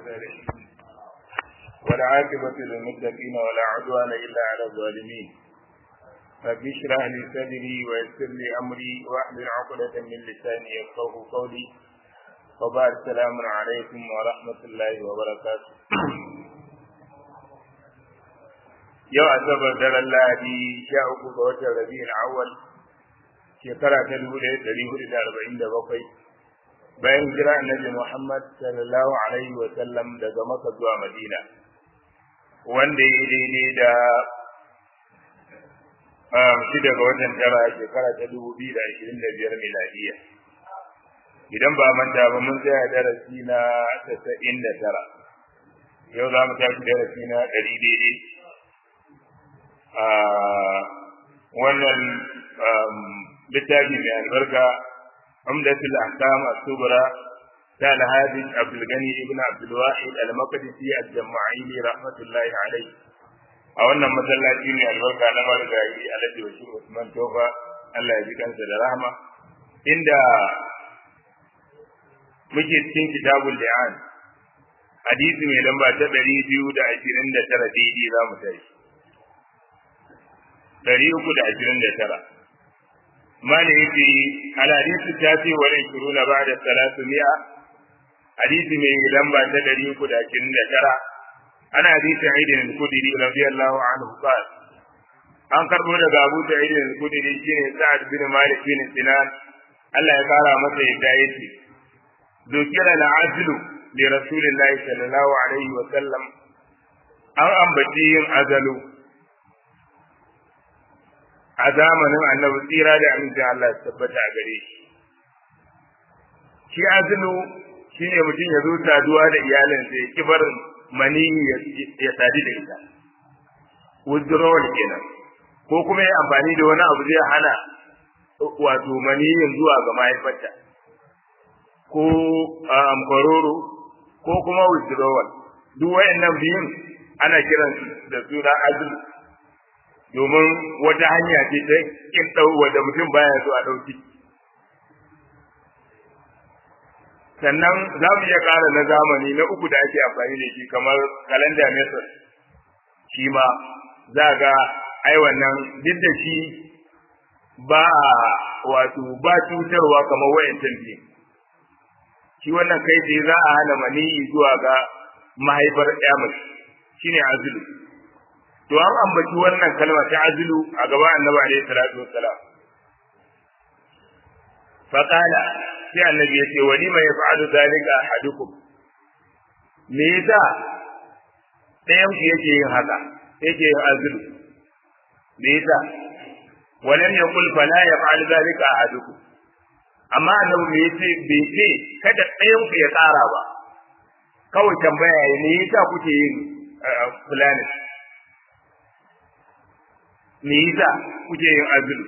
والعاقبة للمتقين ولا عدوان إلا على الظالمين رب اشرح لي صدري ويسر لي أمري واحلل عقدة من لساني يفقه قولي وبعد السلام عليكم ورحمة الله وبركاته yau asabar daren lahadi sha uku ga watan rabi'ul awwal shekara ta dubu ɗaya ɗari hudu da arba'in da bakwai bayan jira annabi muhammad sallallahu alaihi wa sallam daga maka zuwa madina wanda ya daidai da shi daga watan tara shekara ta dubu biyu da ashirin da biyar miladiya idan ba manta ba mun tsaya darasi na tasa'in da tara yau za mu tashi darasi na ɗari daidai a wannan littafi mai albarka umdatul ahkam as-subra ta al-hadith Abdul Gani ibn Abdul Wahid al-Maqdisi al-Jama'ili rahmatullahi alayhi a wannan masallaci mai albarka na marigayi Alhaji Bashir Usman Tofa Allah ya ji kansa da rahama inda muke cikin kitabul li'an hadisi mai lamba ta 229 daidai za mu tashi ɗari uku da ashirin da tara. Mali yake alhadisu ta ce wa rai shuru na bada salatu mi'a hadisi mai lamba ta ɗari uku da ashirin da tara. Ana hadisi Aidin al-Kudiri radiyallahu anhu qal An karbo daga Abu Sa'id al-Kudiri shine Sa'ad bin Malik bin Sinan Allah ya kara masa yadda yake Dukira al-azlu li Rasulillahi sallallahu alaihi wa sallam an ambaci yin azalu a zamanin annabi tsira da amincin Allah ya tabbata a gare shi. Shi azulu shi ne mutum ya zo saduwa da iyalinsa ya ki barin mani ya sadu da ita. Withdrawal kenan. Ko kuma ya amfani da wani abu zai hana wato maniyin zuwa ga mahaifarta. Ko amkwaroro ko kuma withdrawal. Duk wayannan biyun ana kiransu da suna azulu. domin wata hanya ce ta kin dau wanda mutum baya so a dauki sannan za mu iya ƙara na zamani na uku da ake amfani da shi kamar calendar method shi ma za ga ai wannan duk da shi ba wato ba cutarwa kamar wayancan ne shi wannan kai tsaye za a hana maniyi zuwa ga mahaifar ya mace shine azulu to an ambaci wannan kalma ta azulu a gaba annabi alaihi salatu wassalam fa qala sai annabi yace wa lima yaf'alu dhalika ahadukum me yasa ɗayan ku yake yin haka yake yin azulu me yasa walam yaqul fala yaf'alu dhalika ahadukum amma annabi me yace bai ce kada ɗayan ku ya tsara ba kawai tambaya ne yasa kuke yin fulani me yasa kuke yin azulu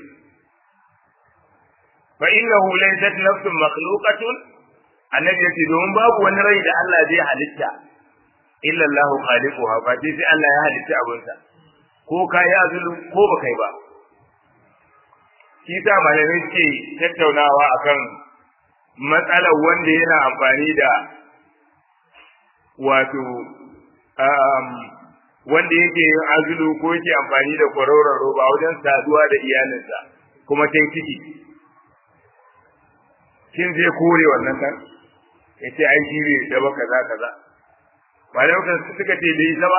fa innahu laysat nafsun makhluqatun annabi yace domin babu wani rai da Allah zai halitta illa Allah khaliquha fa sai Allah ya halitta abunsa ko ka yi azulu ko ba kai ba shi sa malamai suke tattaunawa akan matsalar wanda yana amfani da wato wanda yake yin azulu ko yake amfani da kwaroron roba wajen saduwa da iyalinsa kuma ta ciki shin zai kore wannan kan ya ce ai shi bai da ba kaza kaza malamai kan suka ce bai isa ba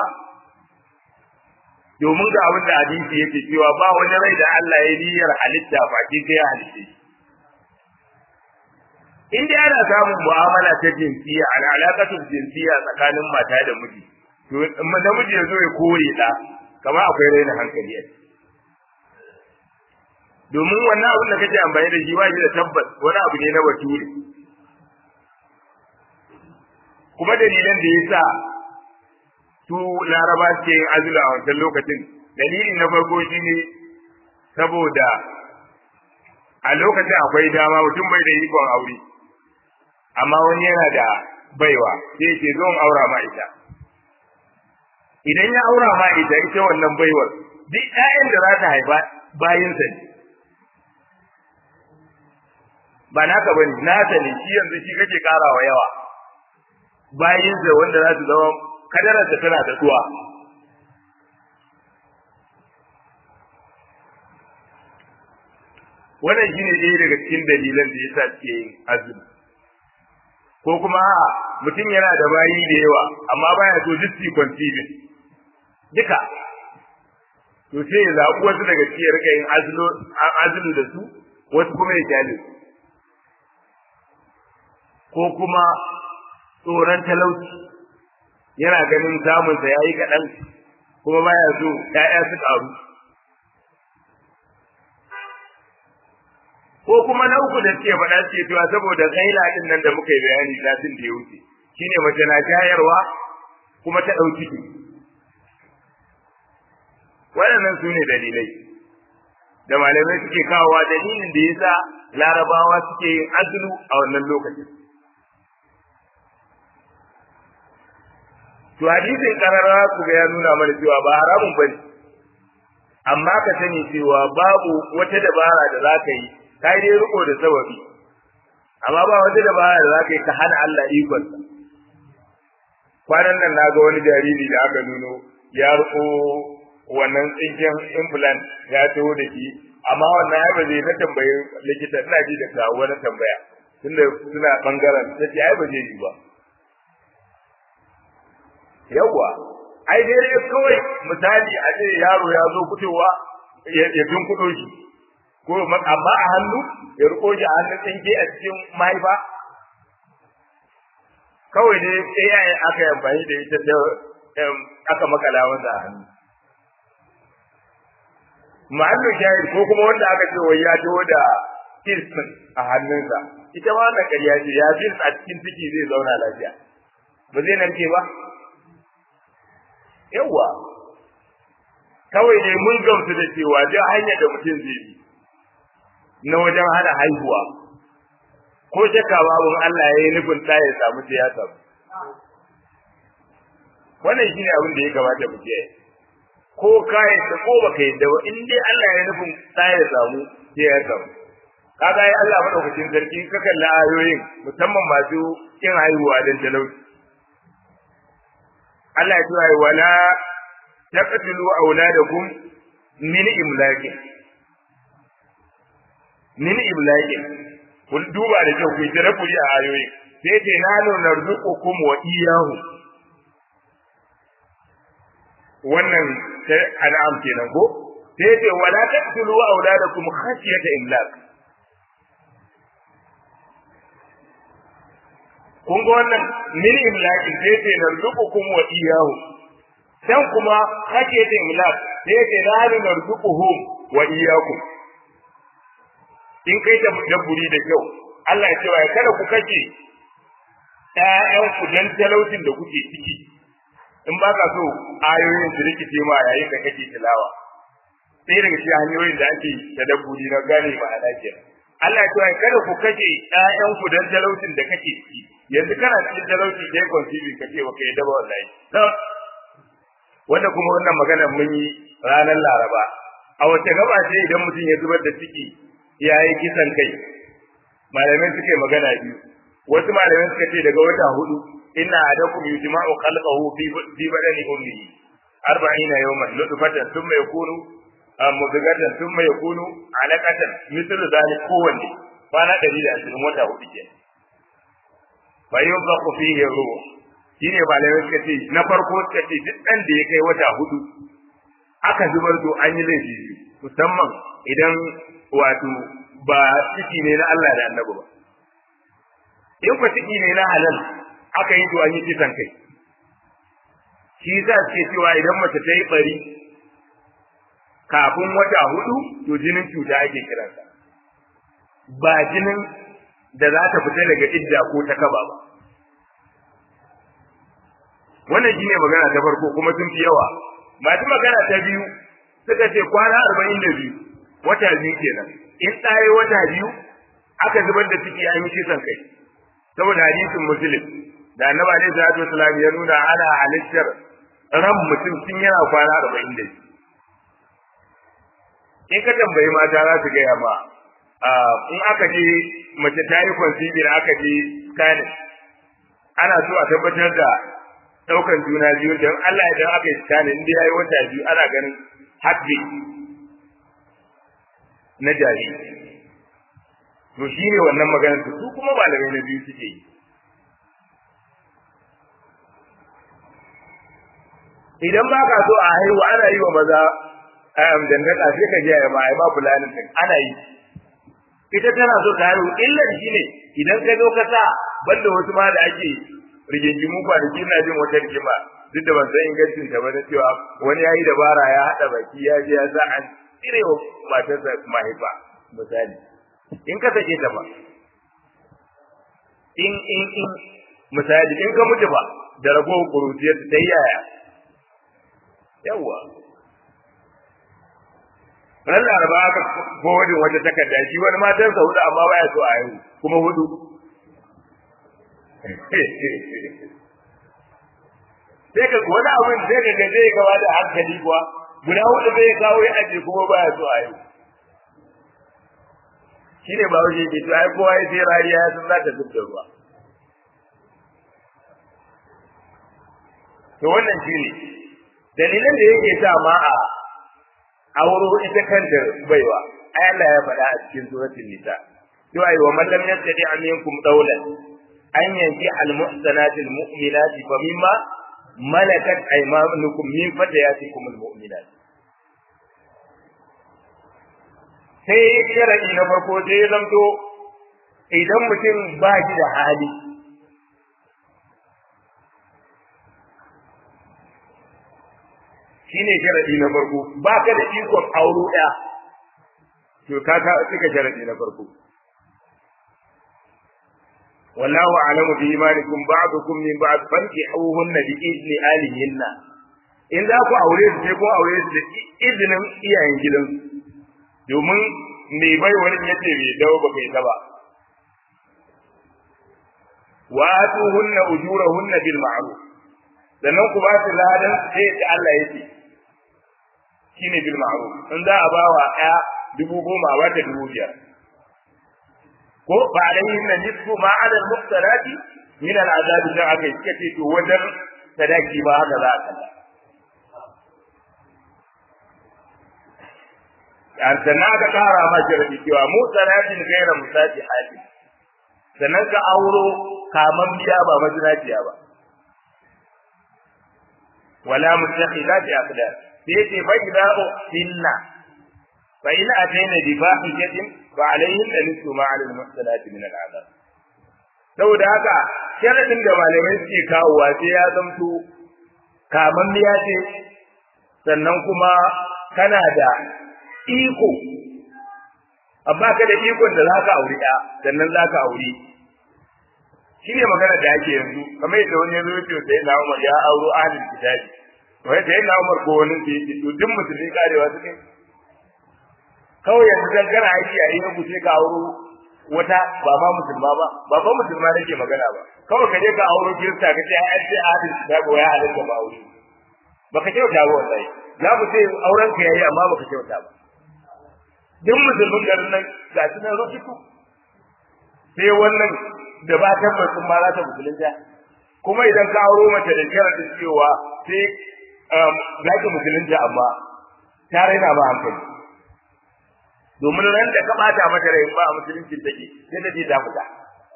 domin ga abin da hadisi yake cewa ba wani rai da Allah ya niyyar halitta ba ki sai ya halitta in dai ana samun mu'amala ta jinsiya ala alaƙatul jinsiya tsakanin mata da miji to namiji ya zo ya kore ɗa kamar akwai raina hankali a domin wannan abin da kake amfani da shi ba shi da tabbas wani abu ne na bature kuma dalilan da ya sa su laraba suke yin azula a wancan lokacin dalili na farko shi ne saboda a lokacin akwai dama mutum bai da ikon aure amma wani yana da baiwa sai ce zo in aura ma ita idan ya aura ma ita ita wannan baiwar duk ƴaƴan da za ta haifa bayinsa ne ba naka bane nasa ne shi yanzu shi kake karawa yawa bayinsa wanda za su zama kadararsa tana da tuwa wannan shine ɗaya daga cikin dalilan da yasa suke yin azumi ko kuma mutum yana da bayi da yawa amma baya so duk su conceiving duka to sai ya zaɓi wasu daga cikin rika yin azulu da su wasu kuma ya kyale ko kuma tsoron talauci yana ganin samunsa ya yi kaɗan kuma baya so ‘ya'ya su ƙaru ko kuma na uku da suke faɗa suke cewa saboda gaila ɗin nan da muka yi bayani satin da ya wuce shine mace na shayarwa kuma ta ɗauki ciki waɗannan su ne dalilai da malamai suke kawowa dalilin da yasa larabawa suke yin azulu a wannan lokacin to hadisin karara ku ga ya nuna mana cewa ba haramun bane amma ka sani cewa babu wata dabara da zaka yi kai dai riko da sababi amma ba wata dabara da zaka yi ka hana Allah ikon kwanan nan naga wani jariri da aka nuno ya riko wannan tsinken implant ya taho da shi amma wannan ai ba zai na tambayi likita ina ji da kawo wani tambaya tunda suna bangaren sai ai ba zai yi ba yawwa ai dai kawai misali a ce yaro ya zo fitowa ya tunkudo shi ko amma a hannu ya riko shi a hannun tsinke a cikin mahaifa kawai dai AI aka yi amfani da ita da aka makala masa a hannu ma'allu shahid ko kuma wanda aka ce wai ya taho da fils a hannunsa ita ma wannan ƙarya ce ya fils a cikin ciki zai zauna lafiya ba zai narke ba yawa kawai dai mun gamsu da cewa duk hanyar da mutum zai bi na wajen hana haihuwa ko shakka babu Allah ya yi nufin ta ya samu sai ya samu wannan shine abin da ya kamata mu kiyaye ko ka yadda ko baka yadda ba in dai Allah ya nufin ta ya samu sai ya samu kaga ai Allah madaukakin sarki ka kalla ayoyin musamman masu kin haihuwa dan talauci Allah ya ce wala taqtulu auladakum min imlaqi min imlaqi kun duba da kyau ku tare kuri a ayoyi sai ce nanu narzuqukum wa iyyahu wannan sai an'am kenan ko sai ce wala taqtulu auladakum khashyata imlaq kun ga wannan min imlaqi sai ce narzuqukum wa iyyahu dan kuma kake da imlaq sai ce nanu narzuquhum wa iyyakum in kai ta dabburi da kyau Allah ya ce wa kada ku kace ƴaƴan ku dan talaucin da kuke ciki in ba ka so ayoyin su rikice ma yayin da kake tilawa sai daga cikin hanyoyin da ake tadabburi na gane ma'ana kenan Allah ya ce kada ku kace ƴaƴan ku dan talaucin da kake ciki yanzu kana cikin talauci sai consibi kace wa kai daba wallahi wanda kuma wannan magana mun yi ranar Laraba a wace gaba ce idan mutum ya zubar da ciki ya yi kisan kai malamai suke magana biyu wasu malamai suka ce daga wata hudu inna adakum yujma'u khalqahu fi fi badani ummihi 40 yawman nutfatan thumma yakunu mudghatan thumma yakunu alaqatan mithlu dhalik kowanne kwana 120 wata hudu ke fa yunfaqu fihi ruh shine malamai suka ce na farko suka ce duk dan da ya kai wata hudu aka zubar to an yi laifi musamman idan wato ba ciki ne na Allah da Annabi ba in ku ciki ne na halal aka yi to an yi kisan kai shi za ce cewa idan mace ta yi bari kafin wata hudu to jinin cuta ake kiransa ba jinin da za ta fita daga idda ko ta kaba ba wannan shine magana ta farko kuma sun fi yawa masu magana ta biyu suka ce kwana arba'in da biyu wata biyu kenan in ɗaya wata biyu aka zubar da ciki an yi kisan kai saboda hadisin muslim da annabi alaihi salatu wasallam ya nuna ana halittar ran mutum tun yana kwana arba'in da biyu in ka tambayi mata za su gaya ma in aka je mace ta yi conceiving aka je scanning ana so a tabbatar da daukan juna biyu don Allah idan aka yi tsani inda yayi wata biyu ana ganin haƙƙi na jari to shine wannan maganar su su kuma malamai na biyu suke yi idan ba ka so a haihu ana yi wa maza ayyam dangaka sai ka je ma ai ba fulanin din ana yi ita tana so ta haihu illar shine idan ka zo ka sa banda wasu ma da ake rigingimu kwanaki na jin wata rigima duk da ban san ingancin ta ba na cewa wani yayi dabara ya hada baki ya je ya sa an cire wa matarsa mahaifa misali in ka sake ta ba in in in misali in ka mutu ba da ragowar kurutiyar ta yaya yawwa ran laraba aka kodin wata takarda shi wani matarsa hudu amma baya so a yau kuma hudu sai ka wani abin sai ka ga zai gawa da hankali kuwa guda hudu zai kawo ya aje kuma baya so a yau shine ba wuce ke to ai kowa ya sai rariya ya san za ta zub da ruwa to wannan shine dalilan da yake sa ma a auro ita kanta baiwa ai Allah ya faɗa a cikin suratul nisa to ai wa man lam yastati aminkum dawlan an yanki al muhsanati al mu'minati fa mimma malakat aymanukum min fatayatikum al mu'minat sai sharadi na farko sai ya zamto idan mutum ba shi da hali shine sharadi na farko ba ka da ikon auro ɗaya to ka ka cika sharadi na farko wallahu a'lamu bi imanikum ba'dukum min ba'd fankihuhunna bi izni alihinna in za ku aure su sai ko aure su da izinin iyayen gidan domin me bai wani yace bai dawo ba kai ta ba wa atuhunna ujurahunna bil ma'ruf sannan ku ba su ladan sai da Allah yake shine bil ma'ruf in za a bawa ɗaya dubu goma a wata dubu biyar ko ba alayhi na nisfu ma ala al-muqtarati min al-azab da aka yi kace to wajen sadaki ba haka za a kalla an sannan aka kara ma sharadi cewa mu sanatin gaira musati hali sannan ka auro kaman biya ba mazinaciya ba wala mutakhidati aqdar sai ce fa idza uhinna fa in atayna bi fahishatin fa alayhim nisfu ma 'ala al-muhsanati min al-'adab saboda haka sharadin da malamai suke kawowa sai ya zamto kaman miya ce sannan kuma kana da iko amma ka da ikon da zaka aure ɗaya sannan zaka aure shi ne magana da ake yanzu kamar yadda wani yanzu yake sai na Umar ya auro ahlul kitabi wai sai na Umar ko wani sai yake to duk musulmi karewa suke kawai yanzu dan kana aiki a yin sai ka auro wata ba ma musulma ba ba ma musulma nake magana ba kawai ka je ka auro kirista ka ce ai sai ahlul kitabi wai halatta ba aure baka kyauta ba wallahi za mu ce auren ka yayi amma baka kyauta ba duk musulmin garin nan ga shi nan rubutu sai wannan da ba tabbacin ma za ta musulunta kuma idan ka auro mace da sharadin cewa sai za ki musulunta amma ta raina ba hankali domin ran da ka bata mata rai ba a musuluncin take sai ta je ta fita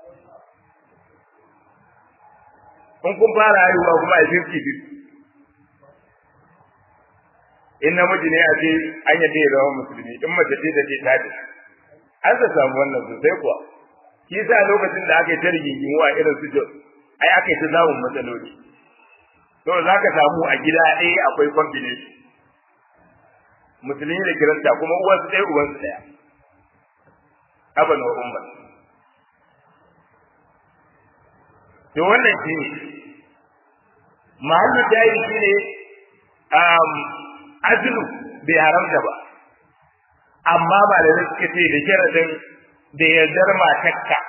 in kun fara haihuwa kuma a fifty fifty in namiji ne a ce an yadda ya zama musulmi in mace ce ta ce ta ce an sa samu wannan sosai kuwa shi sa lokacin da aka yi ta rigingimu a irin su jos ai aka yi ta samun matsaloli to za ka samu a gida ɗaya akwai combination musulmi da kiranta kuma uwansu ɗaya uwansu ɗaya aban wa umman to wannan shi ne mahallu jayi shi ne azulu bai haramta ba amma ba da suka ce da sharadin da yardar matakka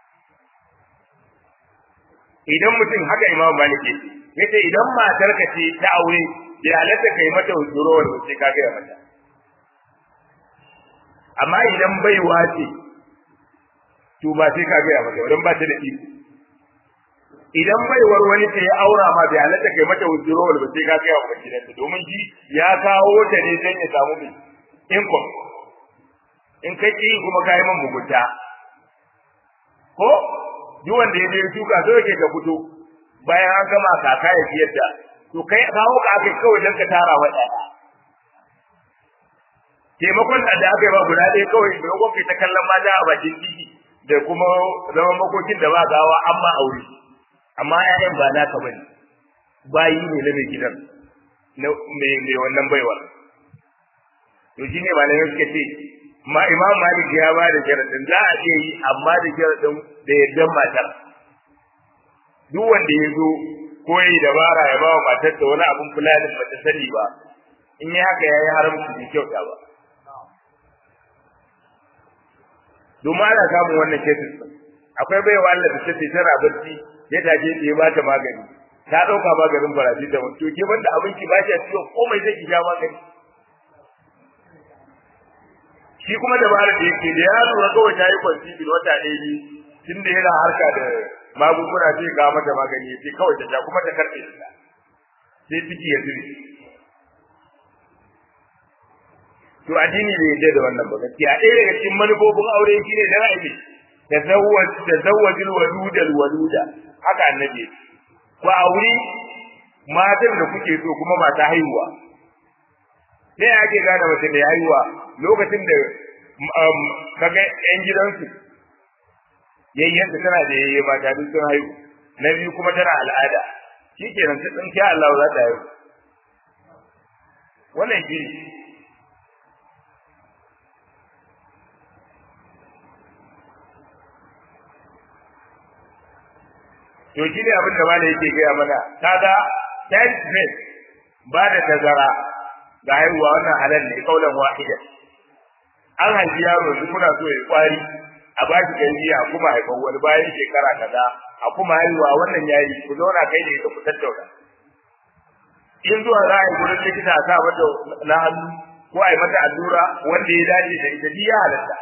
idan mutum haka imam malik yace idan matar ka ce ta aure ya halatta kai mata hujurowar sai ka gaya mata amma idan baiwa ce to ba sai ka gaya mata idan ba ta da iko idan baiwar wani ta ya aura ma bai halatta kai mata withdrawal ba sai ka kai wa gidanta domin shi ya kawo ta ne don ya samu mai income in kai ki kuma ka yi man mugunta ko duk wanda ya je shuka so yake ka fito bayan an gama kaka ya fiyar da to kai kawo ka aka kawai don ka tara wa ɗaya taimakon da aka yi ba guda ɗaya kawai maimakon kai ta kallon mata a bakin titi da kuma zaman makokin da ba gawa an ma aure amma ƴaƴan ba naka bane bayi ne na mai gidan na mai wannan baiwa to shine malamai suka ce ma imam malik ya ba da sharadin za a iya yi amma da sharadin da yardan matar duk wanda ya zo ko yi dabara ya ba wa matar da wani abun fulanin ba ta sani ba in yi haka ya yi haramci bai kyauta ba domin ana samun wannan kesis akwai baiwa Allah da take tana barci ya taje ta ya bata magani ta dauka maganin farashi da to ke banda abinci ba shi ciwo komai zai ki sha magani shi kuma dabarar da yake da ya lura kawai ta yi kwanci bil wata ɗaya ne tun da yana harka da magunguna sai ga mata magani sai kawai ta sha kuma ta karɓe ta sai ciki ya zube to addini bai yarda da wannan ba gaskiya ɗaya daga cikin manufofin aure shine da ra'ayi tazawwaj tazawwajul waludal waluda haka annabi ku auri matan da kuke so kuma ba ta haihuwa sai ake gane mace da haihuwa lokacin da kaga yan gidansu yayyanta tana da yayye mata duk sun haihu na biyu kuma tana al'ada shikenan sai tsinki Allah za ta haihu wannan shi to shi ne abin da malai yake gaya mana kaga child space ba da tazara ga haihuwa wannan halal ne kaulan wahida an haifi yaro su kuna so ya kwari a ba shi tarbiyya a kuma haifan wani bayan shekara kaza a kuma haihuwa wannan yayi ku zauna kai da ita ku tattauna in zuwa za a yi gurin likita a sa mata na hannu ko a yi mata allura wanda ya dace da ita ya halatta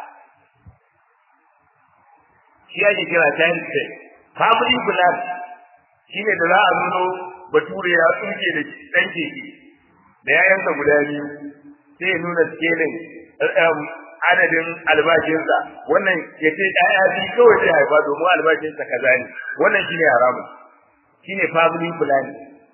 shi ake kira child space family plan shine da za a nuno bature ya tsuke da dan keke da yayansa guda biyu sai ya nuna scaling adadin albashinsa wannan ya ce ɗaya biyu kawai zai haifa domin albashinsa kaza ne wannan shine haramun shine family plan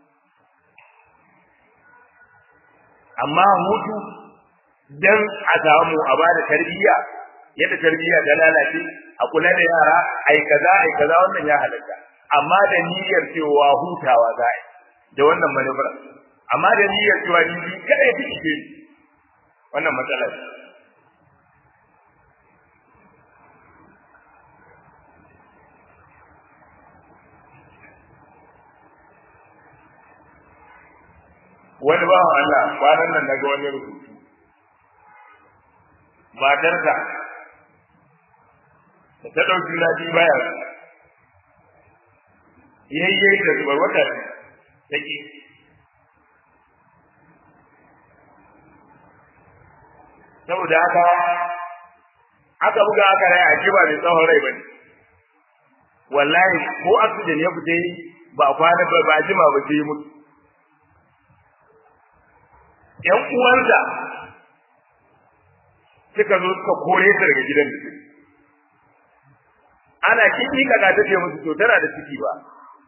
amma hutu dan a samu a bada tarbiyya yadda tarbiyya ta lalace a kula da yara ai kaza ai kaza wannan ya halatta amma da niyyar cewa hutawa za a yi da wannan manufar amma da niyyar cewa ni kada ya fice wannan matsala ce wani bawan Allah kwanan nan naga wani rubutu matarsa da ta ɗauki lafi baya yayye da zubar wata take saboda haka aka buga aka rai a ba mai tsawon rai bane wallahi ko oxygen ya fita ba kwana ba ba jima ba sai mutu ƴan uwansa suka zo suka kore ta daga gidan da suke ana kiki kaga ta ce musu to tana da ciki ba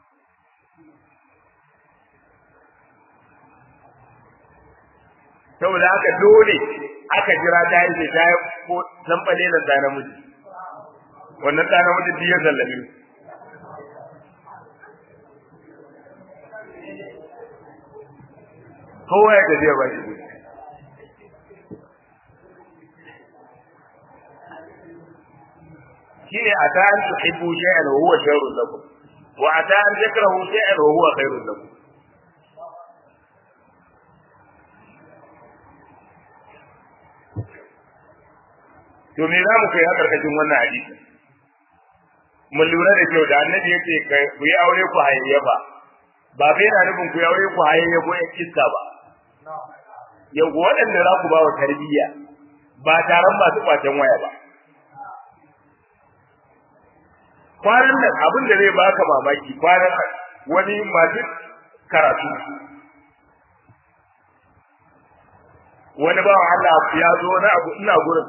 saboda haka dole aka jira ta yi ta yi ko zamfale da ta namiji wannan ta namiji biya sallame kowa ya tafiya ba shi gudu shine ata an tuhibbu shay'an wa huwa sharrun lakum wa ata an takrahu shay'an wa huwa khairun lakum to me za mu kai a karkashin wannan hadisi mun lura da kyau da annabi yace kai ku yi aure ku hayayyafa ba bai na nufin ku yi aure ku hayayyafo ya kiska ba yau waɗanda za ku ba wa tarbiyya ba taron masu kwacen waya ba kwanan nan abin da zai baka mamaki kwanan nan wani masu karatu wani bawan Allah ya zo na abu ina gurin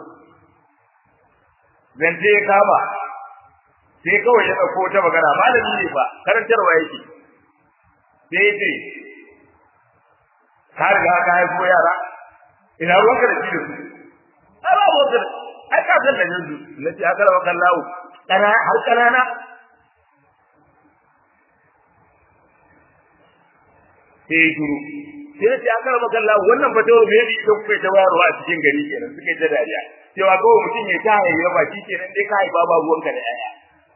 zance ya kama sai kawai ya ɗauko ta magana malami ne ba karantarwa yake sai ya ce ka riga ka haifo yara ina ruwanka da shi da su ai ba ruwanka da ai ka san da yanzu na ce aka rawa kan lawo kana har kanana sai ya shuru sai ya ce aka rawa kan lawo wannan fatawa me ne idan kuka ta wayarwa a cikin gari kenan suka yi ta dariya cewa kawai mutum ya ta haihuwa ba shi kenan dai ka haifa ba ruwanka da yaya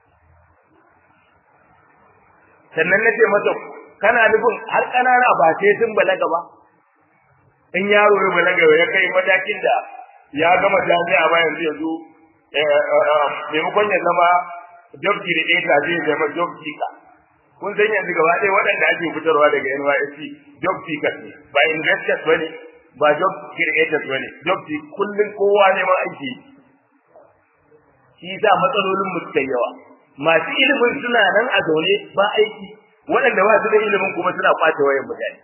sannan na ce masa kana nufin har ƙanana ba sai sun balaga ba in yaro ya balaga ya kai matakin da ya gama jami'a ba yanzu yanzu maimakon ya zama job creator zai zama job seeker kun san yanzu gaba ɗaya waɗanda ake fitarwa daga NYSC job seekers ne ba investors ba ne ba job creators ba ne job seekers kullum kowa neman aiki shi sa matsalolin mu suka yawa masu ilimin suna nan a zaune ba aiki waɗanda ba su da ilimin kuma suna kwace wayan mutane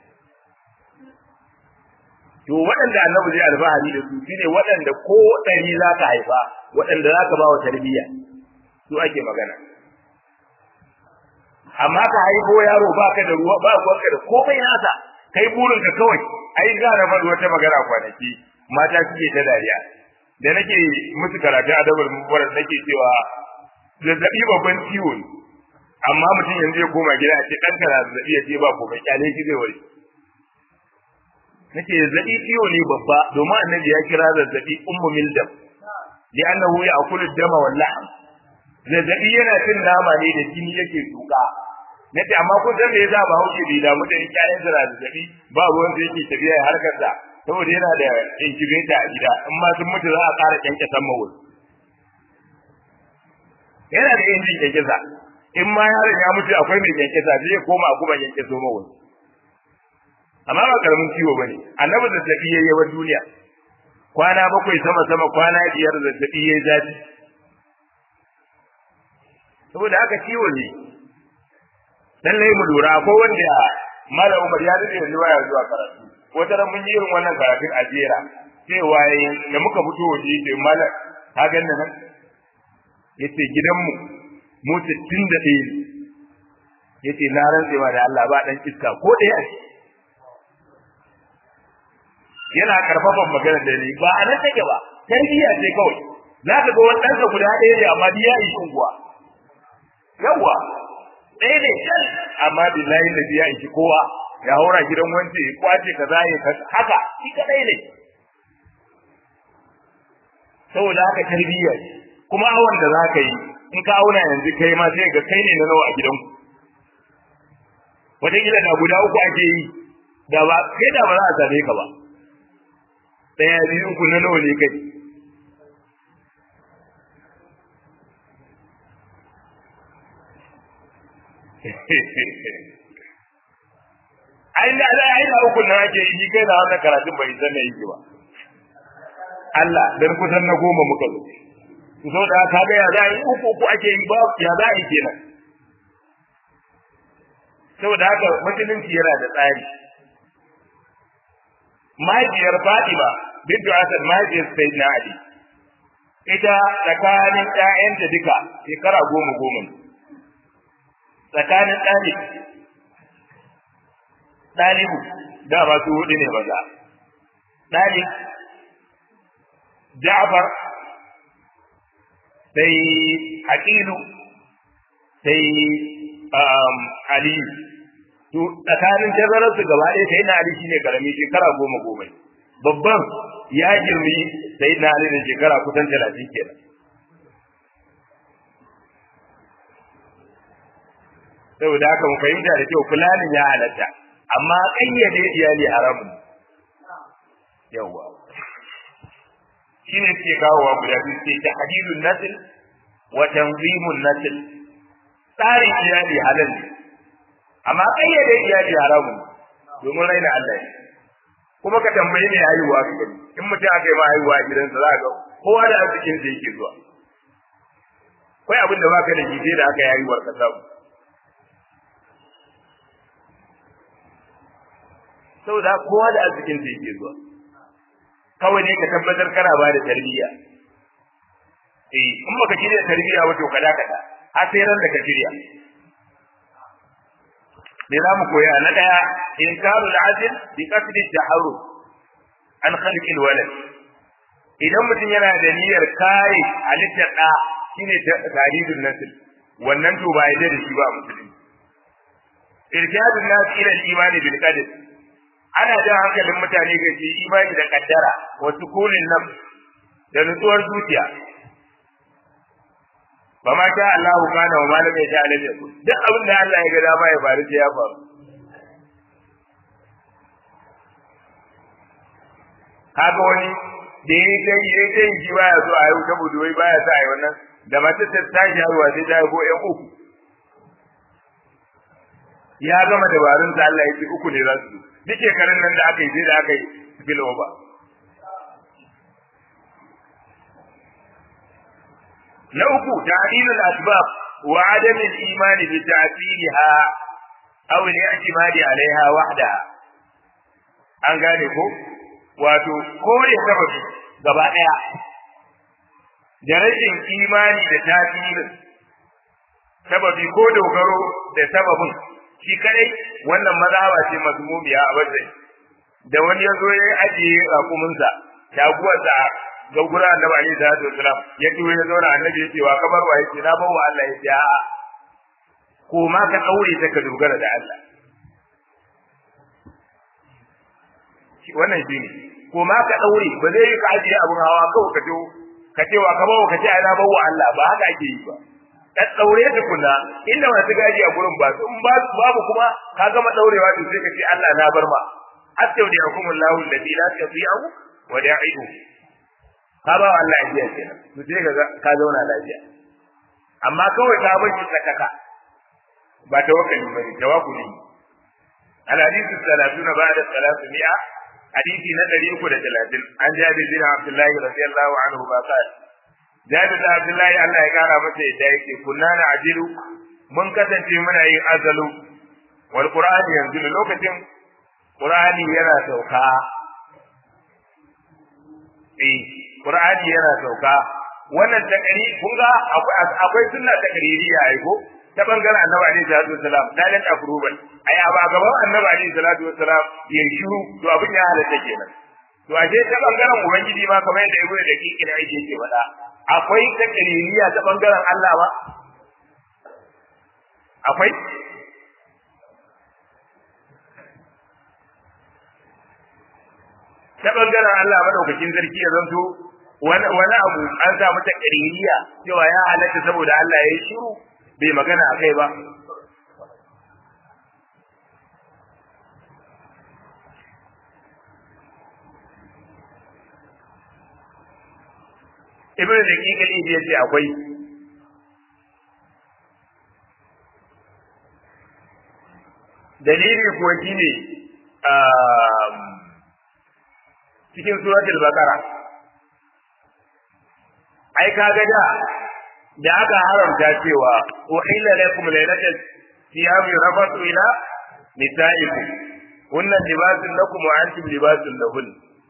to waɗanda annabi zai alfahari da su shine waɗanda ko ɗari za ka haifa waɗanda za ka ba wa tarbiyya su ake magana amma ka haifo yaro ba ka da ruwa ba ka da komai nasa kai burinka kawai ai za na faɗi wata magana kwanaki mata suke ta dariya da nake musu karatu a dabar mubarak nake cewa zazzabi babban ciwo ne amma mutum yanzu ya koma gida a ce ɗan kana zazzabi ya ce ba komai kyale shi zai wari nake zazzabi ciwo ne babba domin annabi ya kira zazzabi ummu mildam li annahu ya'kulu dama wal lahm zazzabi yana cin nama ne da jini yake tuka nace amma kun san me yasa ba hauke da damu da ƴaƴan sa zazzabi ba ruwan da yake tafiya harkar sa saboda yana da incubator a gida in ma sun mutu za a ƙara kyanke san mawul yana da injin kyankyasa in ma yaron ya mutu akwai mai kyankyasa zai koma a kuma kyankyaso mawul amma ba karamin ciwo bane annabi zazzabi yayi yawan duniya kwana bakwai sama sama kwana biyar zazzabi yayi zafi saboda haka ciwo ne lallai mu lura ko wanda mala umar ya dade yanzu waya zuwa karatu wata ran mun yi irin wannan karatun a jera cewa da muka fito waje sai mala ka ga nan yace gidanmu mu 61 ne yace na rantsewa da Allah ba dan iska ko ɗaya a yana karfafan magana da ni ba a nan take ba tarbiyya ce kawai za ka ga wani ɗansa guda ɗaya ne amma biya yi unguwa yawa ɗaya ne can amma billahi da biya yi kowa ya haura gidan wance ya kwace kaza ya haka shi kadai ne saboda haka tarbiyya ce kuma awon da za ka yi in ka auna yanzu kai ma sai ga kai ne na nawa a gidanku wataƙila da guda uku ake yi da ba kai da ba za a same ka ba ɗaya biyu uku na nawa ne kai ai da da ai da uku na ake yi kai da wannan karatun bai san me yake ba Allah dan kusan na goma muka zo to so da ka ga ya za yi uku uku ake yi ba ya za yi kenan saboda haka musulunci yana da tsari mahaifiyar Fatima bintu Asad mahaifiyar Sayyidina Ali ita tsakanin ƴaƴanta duka shekara goma goma ne tsakanin ɗalib ɗalibu da ba su hudu ne maza ɗalib Ja'far sai Aqilu sai Aliyu to tsakanin tazarar su gaba ɗaya sai na Ali shine karami shekara goma goma babban ya girmi sai na Ali da shekara kusan talatin kenan saboda haka mu fahimta da kyau fulanin ya halatta amma kayyade iyali haramun yawa shine ke kawowa guda biyu ce tahdidun nasl wa tanzimun nasl tsarin iyali halal ne amma kayyade iyali haramun domin raina Allah ne kuma ka tambayi ne haihuwa ka gani in mutum aka yi ma haihuwa a gidansa za ka ga kowa da arzikin da yake zuwa kai abin da baka da shi sai da aka yayi warka samu saboda kowa da arzikin sa yake zuwa kawai ne ka tabbatar kana ba da tarbiyya eh in baka shirya tarbiyya wato kada kada har sai ran da ka shirya me za mu koya na daya inkaru al-adl bi qasd at-taharruf an khalq al-walad idan mutum yana da niyyar kare halittar da shine taridun nasl wannan to ba yadda da shi ba musulmi irshadun nas ila al-iman bil qadr ana jan hankalin mutane ga shi imani da kaddara wa sukunin nan da nutsuwar zuciya ba ma sha Allahu kana wa malam ya sha alam yakun duk abin da Allah ya ga dama ya faru sai ya faru kaga wani da ya kai ya kai shi baya so a yau saboda wai baya sa a yi wannan da matar ta tashi haihuwa sai ta haifo ƴan uku ya gama dabarun sa Allah ya ce uku ne za su duk shekarun nan da aka yi sai da aka yi spill over na uku ta'dilul asbab wa adam al-iman bi ta'thiriha aw al-i'timadi 'alayha wahdaha an gane ko wato kore sababi gaba daya da rashin imani da tasirin sababi ko dogaro da sababin shi kadai wannan mazhaba ce mazmumiya a wajen da wani yazo ya ajiye rakuminsa taguwarsa ga gura annabi alaihi salatu wasalam ya kiwo ya zauna annabi ya ce wa kamar wa yace na bawa Allah ya ce a ko ma ka daure ta ka dogara da Allah wannan shine ko ma ka daure ba zai yi ka ajiye abun hawa kawai ka je ka ce wa ka bawa ka ce ai na bawa Allah ba haka ake yi ba ka daure ta kula inda masu gaji a gurin ba in ba babu kuma ka gama daurewa to sai ka ce Allah na bar ma astaudiyakumullahu alladhi la tadi'u wa da'ihu ka ba Allah lafiya kenan to sai ka ka zauna lafiya amma kawai ka bar shi sakaka ba tawakkali ba ne tawakkuli al-hadithu salatuna ba'da salatu mi'a hadisi na 330 an jabi bin Abdullahi radiyallahu anhu ba ka jabi bin Abdullahi Allah ya kara masa yadda yake kunna na ajilu mun kasance muna yin azalu wal qur'ani yanzu lokacin qur'ani yana sauka eh Qur'ani yana sauka wannan takari kun ga akwai sunna takaririya ai ko ta bangaren Annabi alaihi salatu wasalam dalil approval ai a ba gaban Annabi alaihi salatu wasalam ya shiru to abin ya halatta kenan to ashe ta bangaren ubangiji ma kamar yadda ibnu da kike da yake ke faɗa akwai takaririya ta bangaren Allah ba akwai ta bangaren Allah madaukakin sarki ya zanto wani abu an samu ta ƙaririya cewa ya halatta saboda Allah ya yi shiru bai magana a kai ba. Ibn da kikali ya ce akwai dalili kuwa shine cikin suratul baqara ai kaga da da aka haramta cewa uhilla lakum laylatal siyam rafatu ila nisaikum hunna libasun lakum wa antum libasun lahun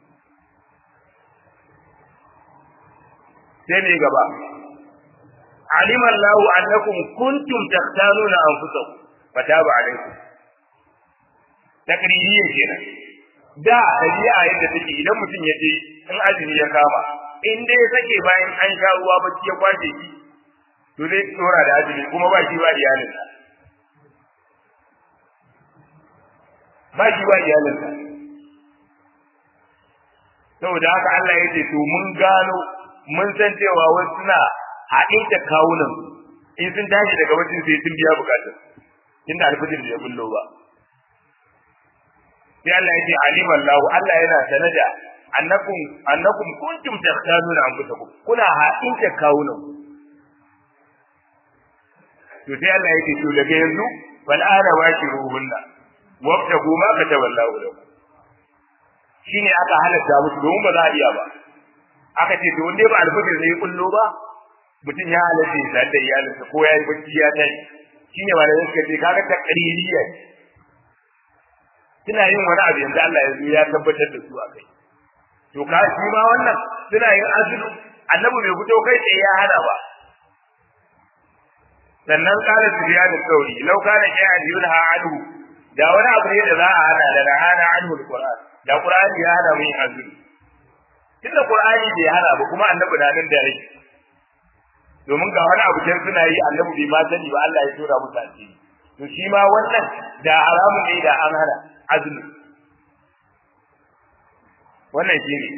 sai ne gaba alima Allahu annakum kuntum takhtanuna anfusakum fataba alaykum takririye kenan da dabi'a yadda take idan mutum ya je in azumi ya kama in dai ya sake bayan an sha ruwa bacci ya kwace shi to zai tsora da azumi kuma ba shi ba iyalinsa ba shi ba iyalinsa saboda haka Allah ya ce to mun gano mun san cewa wasu suna haɗe da kawunan in sun tashi daga bacin sai sun biya bukatun inda alfajir ya bullo ba sai Allah ya ce alima Allah Allah yana sanada annakum annakum kuntum takhtanuna anfusakum kuna haɗin da kawunan to sai Allah ya ce to daga yanzu fal ana washiruhunna wabtagu ma kataba Allah lakum shine aka halatta musu domin ba za a iya ba aka ce to wanda ba alfajir ne kullo ba mutum ya halatta ya sadu da iyalinsa ko ya yi bacci ya tashi shine malamai suka ce kaga ta qaririya suna yin wani abu yanzu Allah ya zo ya tabbatar da su a kai to ka shi ma wannan suna yin azulu annabi bai fito kai tsaye ya hana ba sannan kala suriya da sauri lau kana shay'an yunha anhu da wani abu ne da za a hana da na hana anhu alquran da qur'ani ya hana mu yin azulu tunda qur'ani bai hana ba kuma annabi na nan da rai domin ga wani abu can suna yi annabi bai ma sani ba Allah ya tura musu asiri to shi ma wannan da haramun ne da an hana azumi wannan shi ne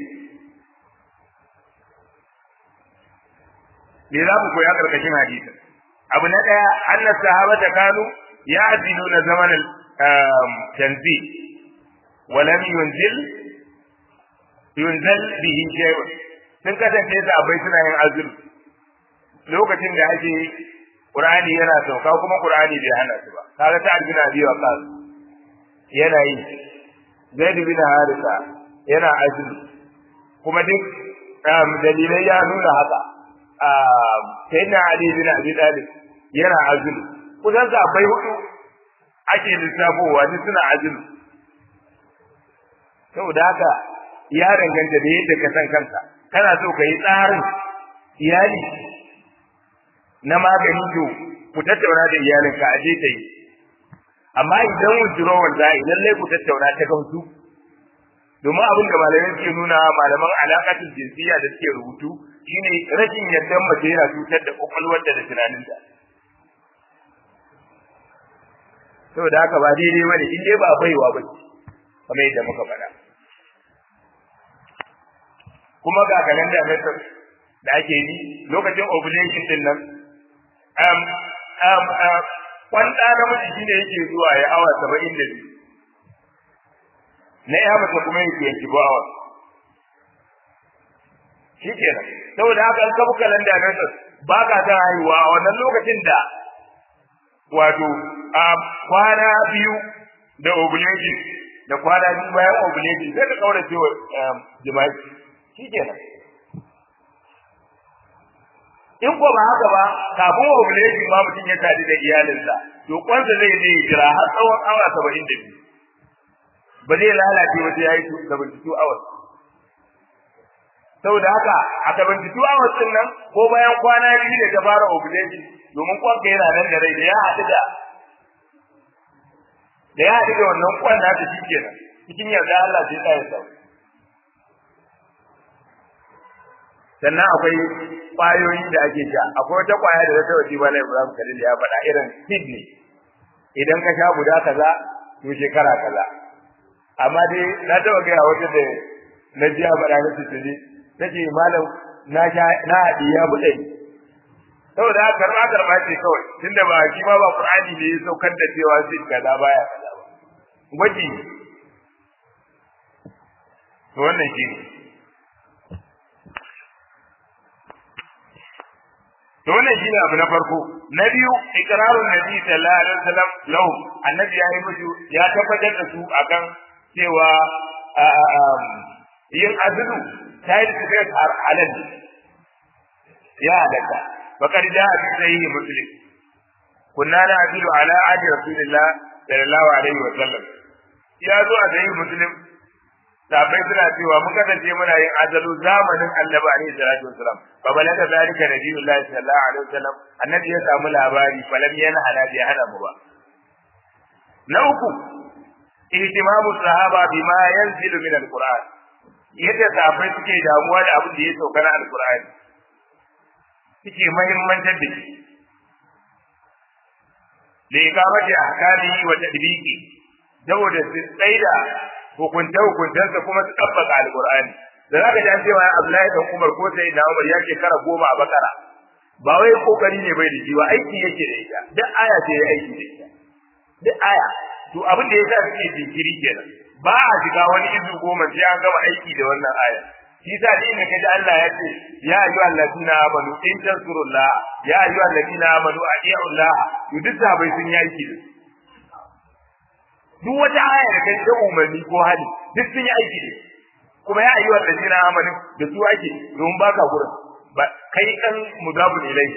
me za mu koya karkashin hadisi abu na daya anna sahabata kanu ya'diluna zaman tanzi wa lam yunzil yunzal bihi shay'un sun kasance sahabbai suna yin azumi lokacin da ake Qur'ani yana sauka kuma Qur'ani bai hana su ba kaga ta bin Abi Waqqas yana yi Zaid bin Harisa yana azumi kuma duk dalilai ya nuna haka sayyidina Ali bin Abi Talib yana azumi kusan bai hudu ake lissafowa ni suna azumi saboda haka ya danganta da yadda ka san kanka kana so ka yi tsarin iyali na magani to ku tattauna da iyalinka a je ta yi amma idan withdrawal za a yi lallai ku tattauna ta gamsu domin abin da malamai suke nuna malaman alaƙatul jinsiyya da suke rubutu shine rashin yadda mace yana cutar da kwakwalwarta da tunaninta saboda haka ba daidai bane in dai ba baiwa ba kamar yadda muka faɗa kuma ga kalanda method da ake yi lokacin ovulation din nan um, um, um, kwanta namiji shi ne yake zuwa ya awa saba'in da biyu na ya mace kuma yake yanki ba awa shi kenan saboda haka an kafa kalanda na ba ka ta haihuwa a wannan lokacin da wato a kwana biyu da ovulation da kwana biyu bayan ovulation sai ka kaurace wa jima'i shi kenan in ko ba haka ba kafin ovulation ma mutum ya tadi da iyalinsa to kwansa zai je jira har tsawon awa saba'in da biyu ba zai lalace wata ya yi seventy two hours saboda haka a seventy two hours din nan ko bayan kwana biyu da ta fara ovulation domin kwanka yana nan da rai da ya haɗu da da ya haɗu da wannan kwan nata shi kenan cikin yarda Allah sai tsaya sau sannan akwai ƙwayoyi da ake sha akwai wata ƙwaya da wata wasi bala Ibrahim Khalil ya faɗa irin kidney idan ka sha guda kaza to shekara kaza amma dai na taɓa gaya wata da na ji a faɗa na tutuli ta ce malam na sha na haɗi ya buɗe saboda haka karɓa karɓa ce kawai tunda ba shi ma ba Qur'ani ne ya saukar da cewa sai kaza baya kaza ba gwaji to wannan shi ne to wannan shine abu na farko na biyu ikrarun nabi sallallahu alaihi wasallam lahu annabi ya yi musu ya tabbatar da su akan cewa yin azulu ta yi da halal ya halatta bakar da a cikin sahihi muslim kunna na azilu ala adi rasulillah sallallahu alaihi wasallam ya zo a sahihi muslim sabai suna cewa mun kasance muna yin azalu zamanin annabi alaihi salatu wasalam fa balaga zalika nabiyullah sallallahu alaihi wasallam annabi ya samu labari falam yana hana bi hana mu ba na uku ihtimamu sahaba bima yanzilu min alquran yadda sahabbai suke damuwa da abin da ya sauka na alqur'ani suke muhimmantar da shi da ikamati ahkamihi wa tadbiqi saboda su tsaida hukunta hukuntansa kuma su tabbaka alqur'ani da zaka ji an cewa Abdullahi dan Umar ko sai da Umar ya shekara goma a bakara ba wai kokari ne bai da shi ba aiki yake da ita duk aya ce ya aiki da ita duk aya to abin da yasa suke jinkiri kenan ba a shiga wani izu goma sai an gama aiki da wannan aya shi sa din da kaji Allah ya ce ya ayyuhal ladina amanu in tansurullah ya ayyuhal ladina amanu atiiullah to duk sabai sun yi aiki da duk wata aya da kai ta umarni ko hali duk sun yi aiki da kuma ya ayyuhal ladina amanu da su ake don baka gurin ba kai dan mudabun ilayhi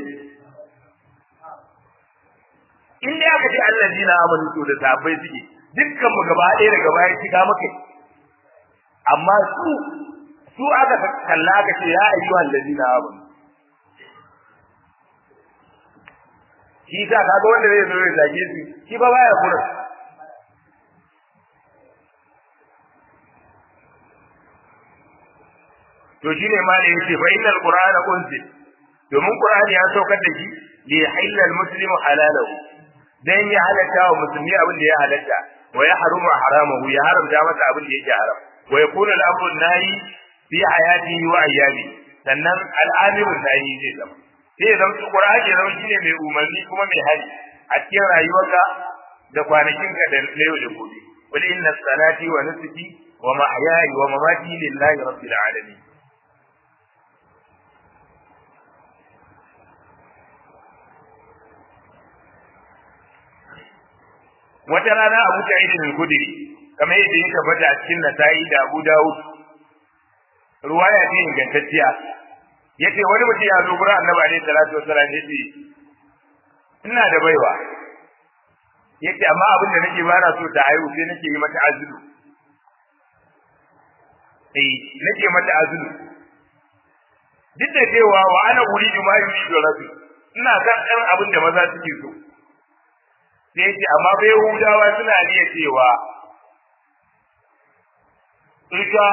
in dai aka ce allazina amanu to da sahabbai suke dukkan mu gaba ɗaya da gaba ya shiga maka amma su su aka kalla aka ce ya ayyuhal ladina amanu shi sa kaga wanda zai zo ya zage su shi ba baya kura to shine ma da yace fa innal qur'ana unzil domin qur'ani ya saukar da shi li yahilla al muslimu halalahu dan ya halatta wa musulmi abin da ya halatta wa ya harumu haramahu ya haramta masa abin da yake haram wa yakunu al amru nahi fi hayatihi wa ayyami sannan al amiru nahi zai zama sai ya zama qur'ani ya zama shine mai umarni kuma mai hali a cikin rayuwarka da kwanakinka da yau da gobe qul inna salati wa nusuki wa mahyaya wa mamati lillahi rabbil alamin wata rana Abu Sa'id al-Khudri kamar yadda ya tabbata a cikin Nasa'i da Abu Dawud ruwaya ce ingantacciya yace wani mutum ya zo gurin Annabi alaihi salatu wasallam yace ina da baiwa yace amma abin da nake bana so ta haihu sai nake yi mata azulu eh nake mata azulu duk da cewa wa ana uridu ma yuridu rabbi ina san ɗan abin da maza suke so sai ce amma bai hudawa suna iya cewa ita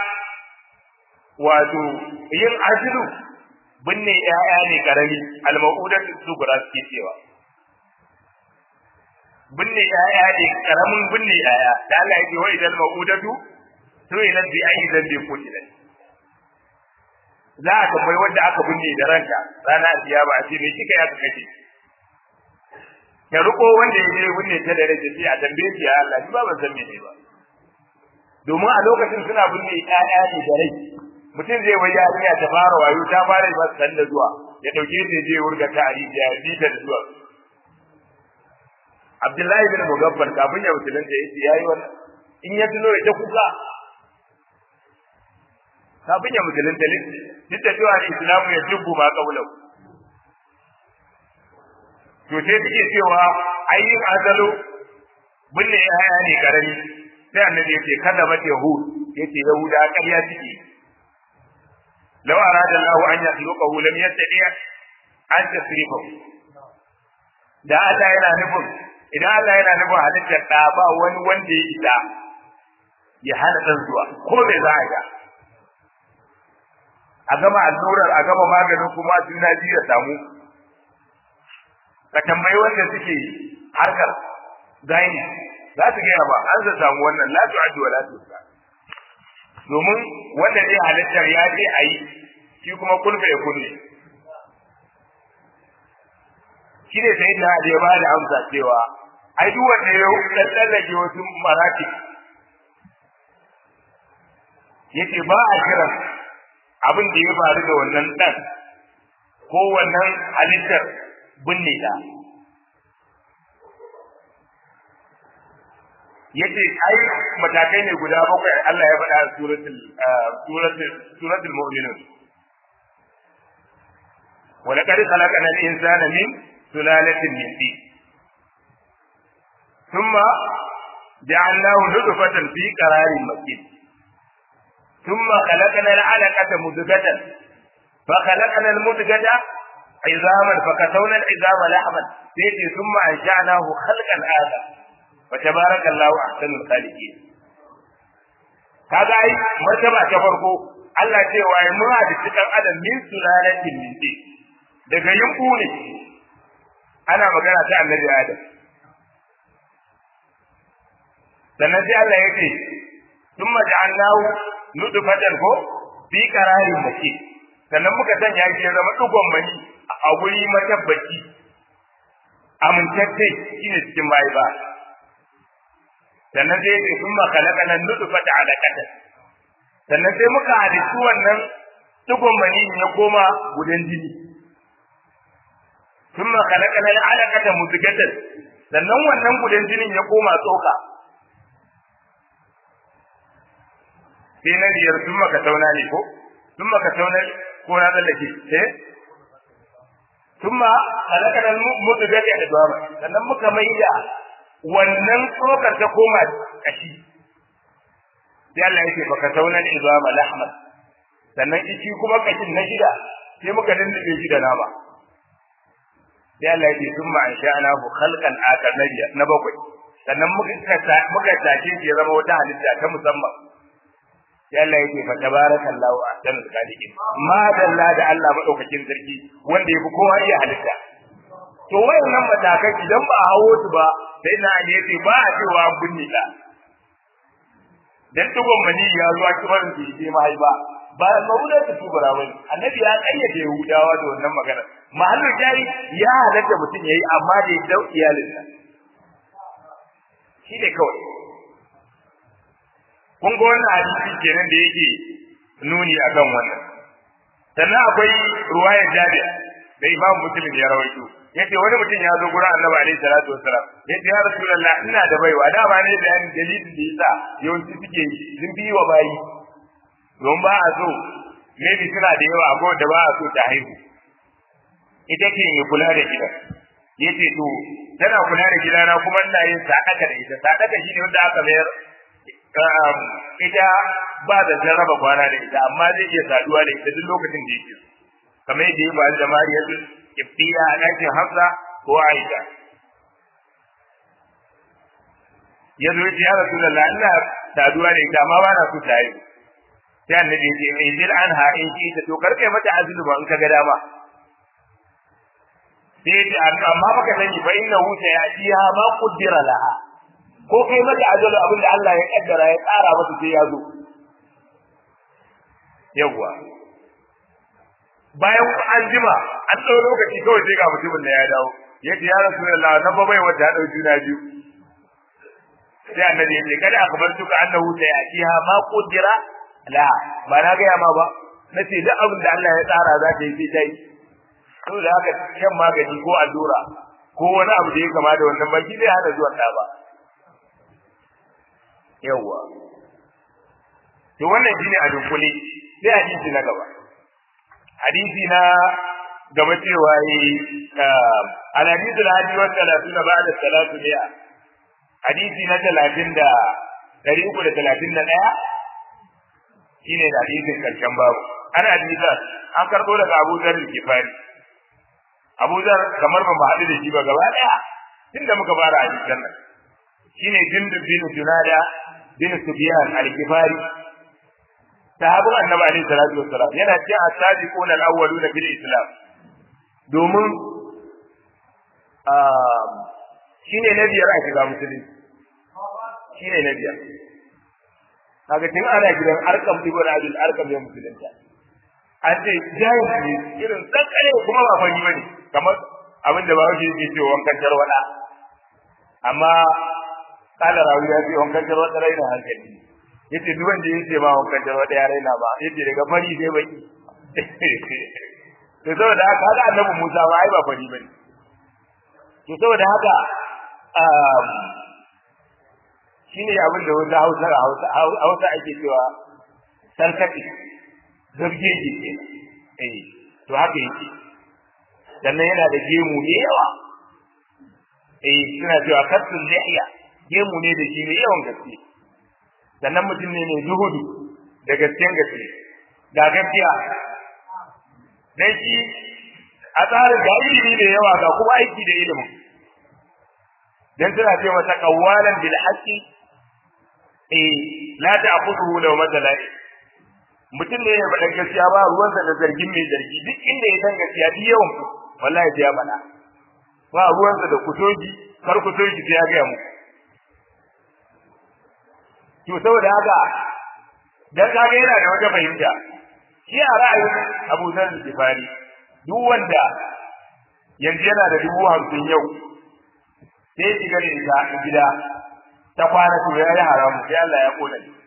wato yin azilu binne ƴaƴa ne karami al-maudat sugura suke cewa binne ƴaƴa ne karamin binne ƴaƴa da Allah yake wa idan maudatu to ila bi ayi zambi kutilan za a tambayi wanda aka binne da ranta rana alkiyama a ce me kika ya kace ya riko wanda ya je binne ta da rai sai a tambaye shi ya Allah ni ba ban san me ne ba domin a lokacin suna binne ƴaƴa ne da rai mutum zai wai yarinya ta fara wayo ta fara ba san da zuwa ya dauke ta je wurga ta ari ya bi ta da zuwa Abdullahi bin Mugaffar kafin ya musulunta yace yayi wannan in ya tuno ya ta kuka kafin ya musulunta duk da cewa Islamu ya jubbu ma kaulau to sai take cewa ayyin azalu binne yaya ne karami sai annabi yace kada ba yahud yace yahuda ƙarya suke law arada Allah an yakhluqahu lam yastati an tasrifahu da Allah yana nufin idan Allah yana nufin halittar da ba wani wanda ya isa ya hana dan zuwa ko me za a ga a gama allurar a gama maganin kuma juna biyu ya samu ka tambayi wanda suke harkar gaini za su gaya ba an sa samu wannan la tu'addu wa la tusa domin wanda zai halittar ya ce a yi shi kuma kulfa ya kunne shi ne sai da ya ba da amsa cewa ai duk wanda ya tsallake wasu marati yace ba a kiran abin da ya faru da wannan dan ko wannan halittar binne ta yace ai matakai ne guda bakwai Allah ya faɗa a suratul suratul suratul mu'minun wa laqad khalaqna al-insana min sulalatin min tin thumma ja'alnahu nutfatan fi qararin makin thumma khalaqna al-'alaqata mudghatan فخلقنا المدغة عظاما فكسونا العظام لحما سيتي ثم انشاناه خلقا اخر فتبارك الله احسن الخالقين kaga ai martaba ta farko Allah ce wa ai mun da cikin adam min sulalatin min tin daga yunku ne ana magana ta annabi adam sannan sai Allah ya ce thumma ja'alnahu nutfatan ko fi qararin makin sannan muka sanya shi ya zama dugon mani a guri matabbaci amintacce shine cikin bayi ba sannan sai yake sun makalaka nan nutfata alaqata sannan sai muka halittu wannan dugon mani ya koma gudan jini sun makalaka nan alaqata muzgatan sannan wannan gudan jinin ya koma tsoka sai na biyar sun maka tauna ne ko sun maka tauna ko na tsallake eh thumma khalaqana al-mudghata idama sannan muka maida wannan tsokar ta koma kashi sai Allah yake baka taunan izama lahman sannan ishi kuma kashin na shida sai muka dindinde shi da nama sai Allah yake thumma ansha'na bu khalqan akar na bakwai sannan muka muka tace shi ya zama wata halitta ta musamman sai Allah yake fa tabarakallahu ahsanul khaliqin ma dalla da Allah madaukakin sarki wanda yafi kowa iya halitta to wayannan matakan idan ba hawo su ba sai na ne yace ba a cewa binne da dan tugon mani ya zuwa kibarin su yi mahaifa ba mauda ta tubara bane annabi ya kayyade yahudawa da wannan magana mahallin jari ya halatta mutum yayi amma da ya dau iyalinsa shi ne kawai kun ga wannan hadisi kenan da yake nuni akan wannan sannan akwai ruwaya jabi da imam muslim ya rawaito yace wani mutum ya zo gurin annabi alaihi salatu wassalam yace ya rasulullah ina da baiwa da ba ne da dalilin da yasa yawanci suke sun bi wa bayi don ba a so maybe suna da yawa ko da ba a so ta haihu ita ke kula da ita yace to tana kula da gidana kuma ina yin sadaka da ita sadaka shine wanda aka mayar ita ba da jarraba kwana da ita amma zai iya saduwa da ita duk lokacin da yake kamar yadda ya faru da Mariya Kiftiya a ɗakin Hafsa ko Aisha ya zo ya Rasulullah ina saduwa da ita amma ba na so ta yi sai annabi ya ce in jil anha in ki ta to karkai mata azulu ba in ka ga dama sai ce amma baka sani fa inna hu sayatiha ma qaddara laha ko kai mata ajalu abin da Allah ya kaddara ya tsara mata sai ya zo yawa bayan an jima an tsaro lokaci kawai sai ga mutumin da ya dawo yace ya rasulullah na ba bai wata dau juna biyu sai annabi ya ce kada akhbartuka annahu sayatiha ma qaddara la ba na ga ma ba nace duk abin da Allah ya tsara za ta yi sai ta yi saboda haka shan magani ko allura ko wani abu da ya kama da wannan baki zai hana zuwan ɗa ba yawwa to wannan shine a dunkule sai hadisi na gaba hadisi na gaba cewa yi al-hadith al-hadi wa salatuna ba'da salatu mi'a hadisi na talatin da ɗari uku da talatin da ɗaya shine da hadisin karshen babu ana hadisa an karɓo daga Abu Dharr al-Kifari Abu Zar kamar ba mu haɗu da shi ba gaba ɗaya tunda muka fara hadisan nan shine Jundub bin Junada bin Sufyan al-Kifari sahabin Annabi alaihi salatu wassalam yana cikin as-sabiquna al-awwaluna fil Islam domin shine na biyar a shiga musulunci shine na biyar kaga tun ana gidan arkam ibn abdul arkam ya musulunta an ce jayin ne irin tsankare kuma ba fari bane kamar abin da bawo yake cewa wankan tarwada amma kala rawi ya ce wankan tarwada raina hankali yace duk wanda yake ba wankan tarwada ya raina ba yace daga fari sai baki to saboda haka haka annabi Musa ba ai ba fari bane to saboda haka shine abin da wanda Hausa Hausa Hausa ake cewa sarkati zabgeji ke eh to haka yake sannan yana da gemu ne yawa eh suna cewa kasul lihiya gemu ne da shi ne yawan gaske sannan mutum ne mai zuhudu da gaskiyan gaske ga gaskiya dan shi a tsarin ga ilimi da yawa ga kuma aiki da ilimin dan suna ce masa qawwalan bil haqqi eh la ta'khudhu law matala mutum ne ya faɗa gaskiya ba ruwansa da zargin mai zargi duk inda ya san gaskiya duk yawan ku wallahi sai ya faɗa ba ruwansa da kutoji kar kutoji sai ya ga mu to saboda haka dan kaga yana da wata fahimta shi a ra'ayin Abu Zar Gifari duk wanda yanzu yana da dubu hamsin yau sai shiga da ita gida ta kwana to ya yi haramu sai Allah ya kona shi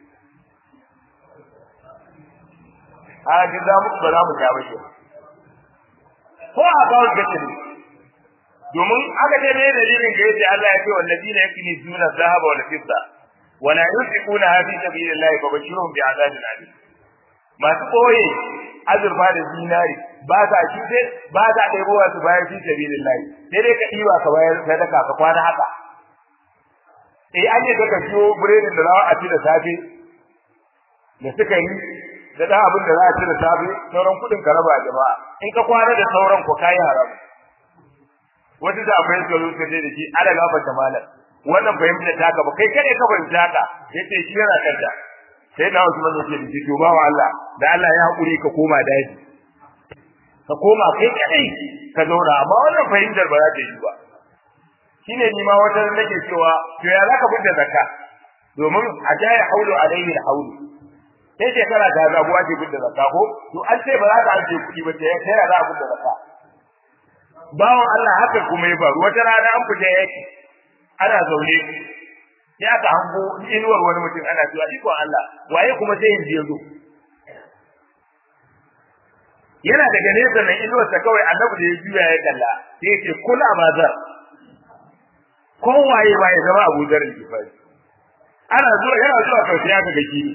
a ga za mu ba za mu ja ba shi ko a ba ga ne domin aka ce ne dalilin da yace Allah ya ce wallazina yaknizuna dhahaba wal fidda wa la yunfiquna fi sabilillahi fa bashirhum bi'adabin alim masu koye azurfa da zinari ba sa shi sai ba sa ɗebo wasu bayan fi sabilillahi sai dai ka ɗiba ka bayar sadaka ka kwana haka eh an yi ka siyo biredin da za a ci da safe da suka yi da ɗan abin da za a ci da safe sauran kuɗin ka raba jama'a in ka kwana da sauran ku kayi haram wata da akwai suka zo suka ce da shi ala gafarta malam wannan fahimta ta ka ba kai kare ka fahimta ka yace shi yana kanta sai na Usman yace da shi to ba wa Allah da Allah ya hakuri ka koma daji ka koma kai kadai ka zauna amma wannan fahimtar ba za ta yi ba shine ni ma wata nake cewa to ya zaka fita zakka domin a jaya haulu alaihi alhaulu sai shekara ta zabuwa ce fita zakka ko to an ce ba za ka aje kuɗi ba sai ya za a fita zakka bawan Allah haka kuma ya faru wata rana an fita yaki ana zaune sai aka hango inuwar wani mutum ana cewa ikon Allah waye kuma sai yanzu yazo yana daga nesa nan inuwar sa kawai annabi da ya juya ya kalla sai ya ce kula bazar ko waye waye zama Abu Dharr al-Ghifari ana zuwa yana zuwa kawai sai aka ga kini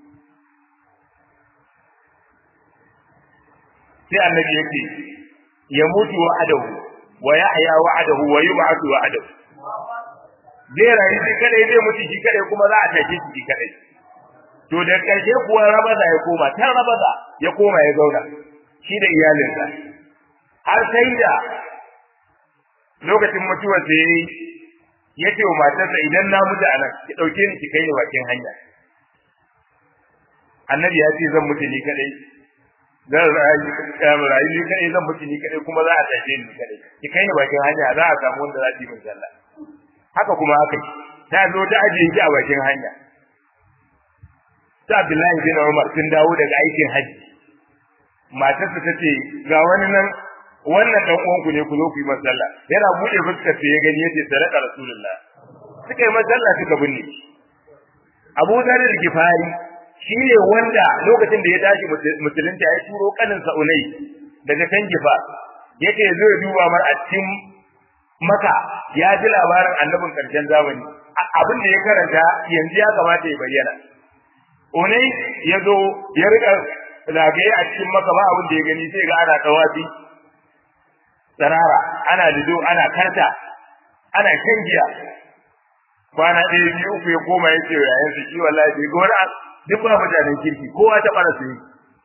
sai annabi yake ya mutu wa'adahu wa yahya wa'adahu wa yub'athu wa'adahu zai rayu shi kadai zai mutu shi kadai kuma za a tashi shi kadai to da karshe kuwa rabaza ya koma ta rabaza ya koma ya zauna shi da iyalinsa har sai da lokacin mutuwar sa yayi ya ce wa matarsa idan na mutu a nan ki dauke ni ki kai ni bakin hanya annabi ya ce zan mutu ni kadai zan rayu ni kadai zan mutu ni kadai kuma za a tashi ni kadai ki kai ni bakin hanya za a samu wanda za su yi min sallah haka kuma haka ta zo ta ajiye ki a bakin hanya ta Abdullahi bin Umar sun dawo daga aikin haji matarsa ta ce ga wani nan wannan dan uwanku ne ku zo ku yi masalla yana buɗe fuskar sai ya gani yace sadaka rasulullah suka yi masalla suka binne Abu Dharr al-Ghifari shine wanda lokacin da ya tashi musulunta ya turo kanin sa Unai daga kan Gifa yake zo ya duba mar a cikin maka ya ji labarin annabin karshen zamani abin da ya karanta yanzu ya kamata ya bayyana Unai ya zo ya rika zagaye a cikin maka ba abin da ya gani sai ga ana tawafi tsarara ana lido ana karta ana shan giya kwana ɗaya biyu uku ya koma ya ce yayin su shi wallahi bai ga wani duk ba mutanen kirki kowa ta ɓara su yi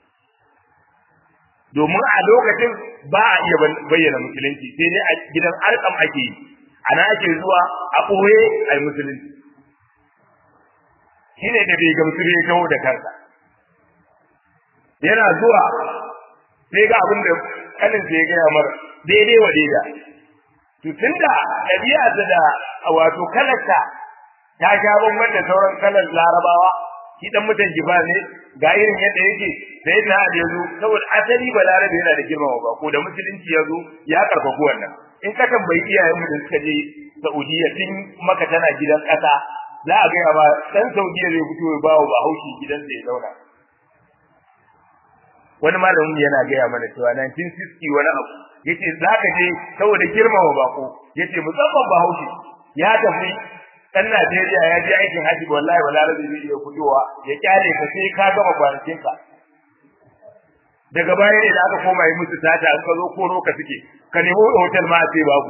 domin a lokacin ba a iya bayyana musulunci sai dai a gidan arkam ake yi ana ake zuwa a ɓoye a yi musulunci shi ne da bai gamsu ya kawo da kansa yana zuwa sai ga abin da kanin sai ya gaya mara daidai wa daida to tunda ɗabi'a da wato kalarta ta sha bamban da sauran kalar larabawa shi dan mutan jiba ne ga irin yadda yake sai da da yazo saboda asali balarabe yana da girmama ba ko da musulunci yazo ya karfafu wannan in ka tambayi iyayen mu da suka je Saudiya tun maka tana gidan kasa za a ga ba dan Saudiya zai fito ya bawo ba haushi gidan da ya zauna wani malamin yana gaya mana cewa 1960 wani abu yace zaka je saboda girmama bako yace musamman ba haushi ya tafi dan Najeriya ya je aikin haji wallahi wala rabi zai iya fitowa ya kyale ka sai ka gama kwanakin ka daga baya idan aka koma yi musu tata an ka zo koro ka suke ka nemo hotel ma sai babu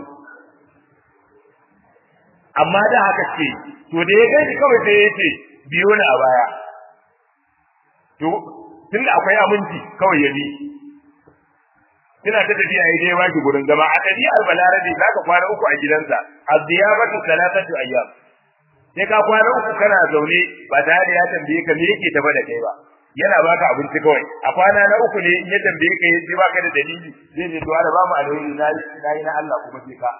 amma da haka ce to da ya gani kawai sai ya ce biyo ni a baya to tunda akwai aminci kawai ya bi kina ta tafiya ya je baki gurin zama a ɗabi'ar balarabe za ka kwana uku a gidansa aziyabatu salatatu ayyam sai ka kwana uku kana zaune ba tare da ya tambaye ka me yake tafa da kai ba yana baka abinci kawai a kwana na uku ne in ya tambaye ka yace baka da dalili zai ce to ana ba mu alheri na yi na Allah kuma sai ka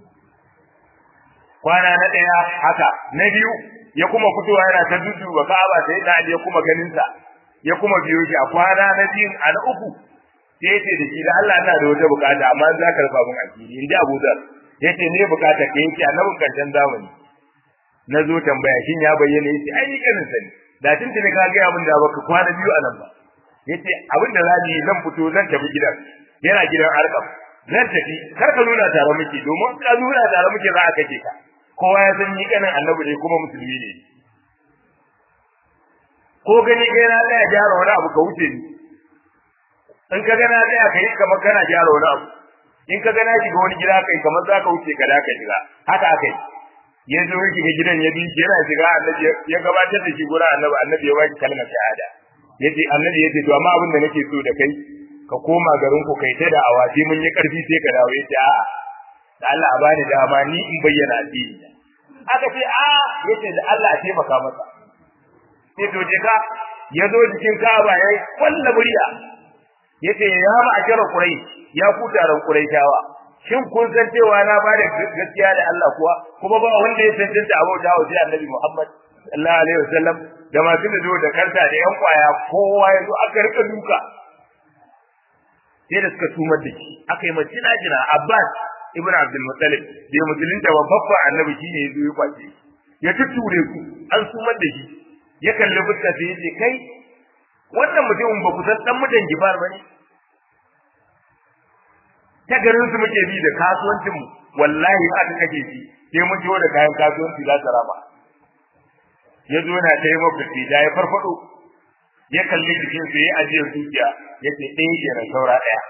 kwana na ɗaya haka na biyu ya kuma fitowa yana ta dudu ba ka'aba sai da ya kuma ganin sa ya kuma biyo shi a kwana na biyu a na uku sai yace da shi da Allah ina da wata bukata amma za ka rufa mun asiri inda Abu Dhar yace ne bukata ka yace annabin karshen zamani na zo tambaya shin ya bayyana yace ai kanin sani da tun tuni ka ga abin da baka kwana biyu anan ba yace abin da zani zan fito zan tafi gidan yana gidan arkam zan tafi kar ka nuna tare muke domin ka nuna tare muke za a kace ka kowa ya san ni kanin annabi ne kuma musulmi ne ko gani kai na tsaya gyara wani abu ka wuce ni in ka gana tsaya kai kamar kana gyara wani abu in ka gana shiga wani gida kai kamar za ka wuce ka da ka shiga haka akai ya zo ya shiga gidan ya bi yana shiga annabi ya gabatar da shi gura annabi annabi ya baki kalmar shahada yace annabi yace to amma abin da nake so da kai ka koma garin ku kai ta da awaji mun yi karfi sai ka dawo yace a'a da Allah a bani dama ni in bayyana addini aka ce a yace da Allah a taimaka masa sai to je ka ya zo cikin Ka'aba yayi kwalla murya yace ya ma akira Quraysh ya ku taron Qurayshawa shin kun san cewa na ba da gaskiya da Allah kuwa kuma ba wanda ya tantance abu da wa Annabi Muhammad sallallahu alaihi wasallam da masu da da karta da yan kwaya kowa ya zo aka rika duka sai da suka tumar da shi aka yi mace na jina Abbas ibn Abdul Muttalib da musulunta wa babba annabi shine yazo ya kwace ya tutture ku an sumar da shi ya kalli fuska sai yace kai wannan mutumin ba ku san dan mutan gibar bane ta garin su muke bi da kasuwancin mu wallahi aka kake shi sai mun jiwo da kayan kasuwanci za ta raba ya zo na ta yi mafi da ya farfado ya kalli jikin sa ya ajiyar dukiya ya ce ɗaya kenan saura ɗaya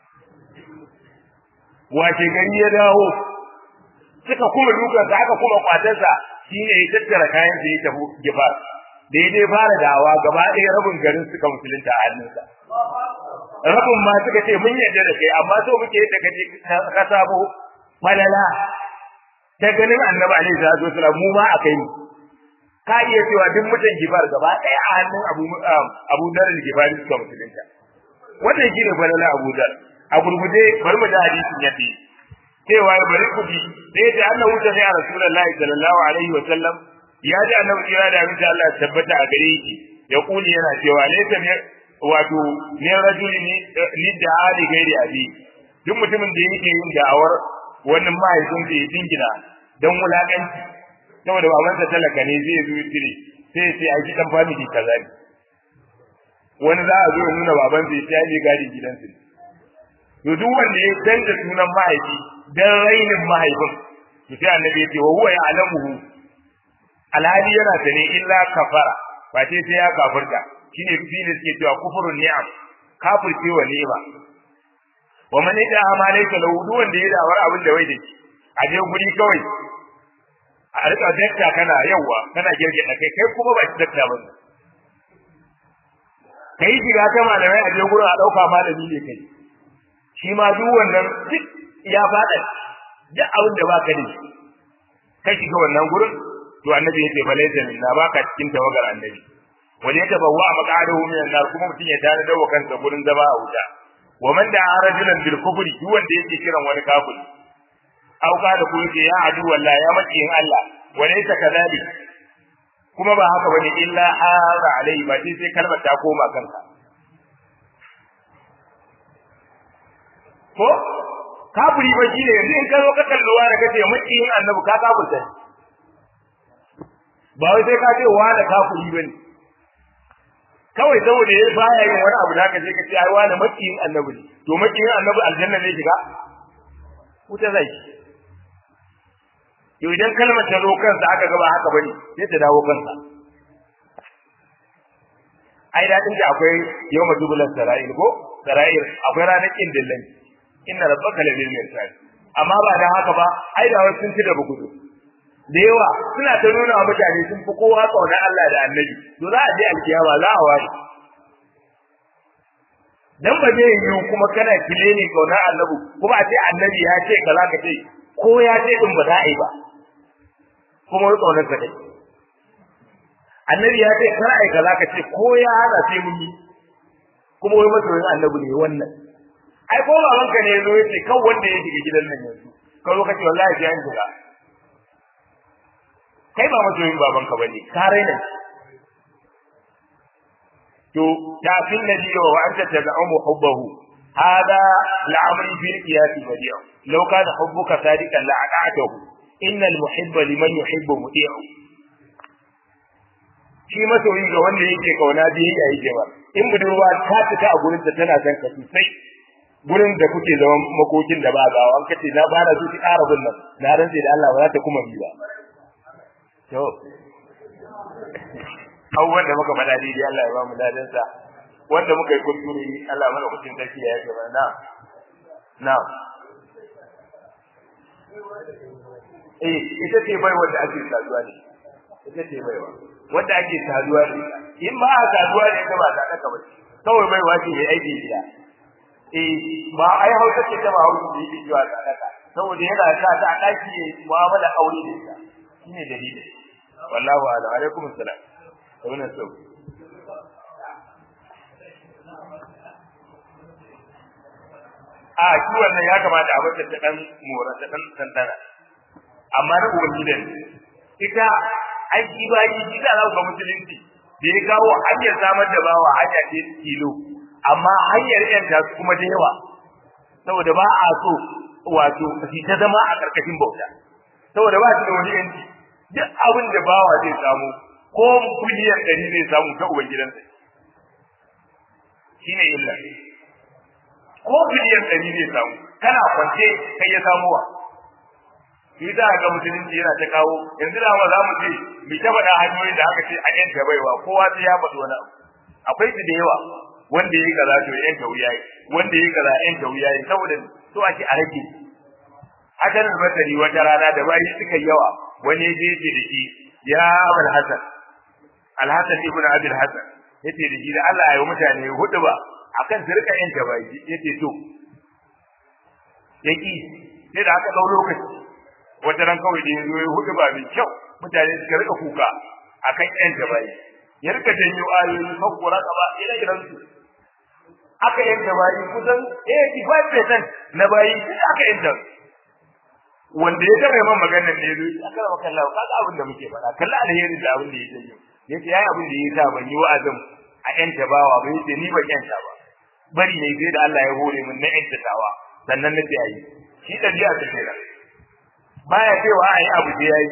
wace gari ya dawo suka kuma dukansa aka kuma kwatarsa shine ya tattara kayan sa ya tafi gibar da ya dai fara dawa gaba ɗaya rabin garin suka musulunta a hannunsa rabin ma suka ce mun yarda da kai amma so muke da kaje ka sabo falala ta ganin annabi alaihi salatu wasallam mu ma akai mu ka iya cewa duk mutan gibar gaba ɗaya a hannun abu abu dar al-gifari suka musulunta wannan shine falala abu dar a gurguje bari mu da hadisin yafi cewa bari ku bi sai da annabi ta ya rasulullahi sallallahu alaihi wasallam ya ji annabi kira da abin Allah tabbata a gare shi ya kuli yana cewa laysa wato ne rajuli ni da ali gairi abi duk mutumin da yake yin da'awar wannan mahaifin da ya dingina dan wulakanci saboda babansa talaka ne zai zo tire sai sai a gidan family kaza ne wani za a zo ya nuna baban zai sai ya gadi gidansu to duk wanda ya canza sunan mahaifi dan rainin mahaifin to sai annabi ya ce wa huwa ya'lamuhu alhali yana sane illa kafara ba sai sai ya kafirta shine fili suke cewa kufurun ni'am kafirce wa ni'ima wa man yada amalayka lahu duk wanda ya dawar abin da wai da shi a je guri kawai a rika dakta kana yawa kana girge da kai kai kuma ba shi dakta ba kai shiga ta malamai a je gurin a dauka malami ne kai shi ma duk wannan duk ya fada duk abin da baka da shi kai shiga wannan gurin to annabi yace balaysa minna baka cikin tawagar annabi wani ya tabawwa maqadahu min an-nar kuma mutun ya tare da kansa gurin zama a wuta wa man da rajulan bil kufri duk wanda yake kiran wani kafiri au ka da kuma ya adu wallahi ya maki in Allah walaysa kadhalik kuma ba haka bane illa hara alai ba sai sai kalmar ta koma kanka ko kafiri ba shine yanzu in ka zo ka kalluwa da kace maki in annabi ka kafirta ba wai sai ka ce wa da kafiri bane kawai saboda ya baya yin wani abu da haka sai ka ce ai wani makiyin annabi ne to makiyin annabi aljanna ne shiga wuta zai to idan kalmar ta zo kansa aka gaba haka bane sai ta dawo kansa ai dadin da akwai yau majubulan sara'il ko sara'il akwai ranar kin dillan inna rabbaka labil mirsad amma ba da haka ba ai da wasu sun ci da bugudu da yawa suna ta nuna wa mutane sun fi kowa kaunar Allah da Annabi to za a je alkiyama za a ware dan ba zai yi kuma kana kile ne kaunar Annabi kuma a ce Annabi ya ce kaza ka ce ko ya ce din ba za a yi ba kuma wai kaunar ka dai Annabi ya ce kar ai kaza ka ce ko ya hana sai mun yi kuma wai masoyin Annabi ne wannan ai ko babanka ne yazo yace kan wanda ya shiga gidan nan yanzu ka zo ka ce wallahi sai an shiga kai ba masoyin babanka bane ka raina to ta fil ladhi wa anta tad'umu hubbahu hada la'amri fil qiyas badi'u law kana hubbuka sadiqan la'ata'tahu innal muhibba liman yuhibbu muti'u shi masoyi ga wanda yake kauna biyayya yake ba in budurwa ta fita a gurin ta tana son ka sosai gurin da kuke zaman makokin da ba gawa an kace na bana su ki ƙara bin nan na rantse da Allah ba za ta kuma bi ba to abubuwan da muka faɗa daidai Allah ya ba mu ladan sa wanda muka yi kuskure Allah mana kucin sarki ya yi mana na na eh ita ce bai wanda ake saduwa ne ita ce baiwa wanda ake saduwa ne in ba a saduwa ne ta ba ta daka ba kawai bai wace mai aiki gida eh ba ai hausa ce ta ba hausa da yake jiwa ta daka saboda yana sa ta a daki ne mu'amala aure da ita shine dalili wallahu a'lam alaikum assalam wannan so a shi wannan ya kamata a bata ta dan mora ta dan tantana amma na uban gidan ita aiki bayi shi da za ga musulunci da ya kawo hanyar samar da bawa hanya ce kilo amma hanyar yanta su kuma da yawa saboda ba a so wato shi ta zama a karkashin bauta saboda ba shi da wani yanci duk abin da bawa zai samu ko miliyan ɗari zai samu ta uban gidansa shine illa ko miliyan ɗari zai samu kana kwance kai ya samuwa shi za ga musulunci yana ta kawo yanzu da ma za mu ce mu ta faɗa hanyoyin da aka ce a yanka baiwa kowa sai ya faɗi wani abu akwai su da yawa wanda yayi kaza to yanka wuya yi wanda yayi kaza yanka wuya yi saboda so ake a rage hakan al-basri wata rana da bayi suka yawa wani yaje yace da shi ya abul hasan al-hasan ibn abi al-hasan yace da shi da Allah ya yi mutane hudu ba akan su rika yanka bayi yace to yaki sai da aka dau lokaci wata ran kawai da ya zo ya hudu ba mai kyau mutane suka rika kuka akan yan gabayi ya rika janyo ayoyi hakkura kaba ina gidan su aka yanka bayi kusan 85% na bayi duk aka yanka wanda ya kare man maganar ne zo aka rama kallahu kaga abin da muke faɗa kalla alheri da abin da ya janyo yace yayi abin da ya sa ban yi wa'azin a yanta bawa ba yace ni ban yanta ba bari ne sai da Allah ya hore min na yanta tawa sannan na ce ayi shi dabi'a ta kenan baya cewa ayi abu da yayi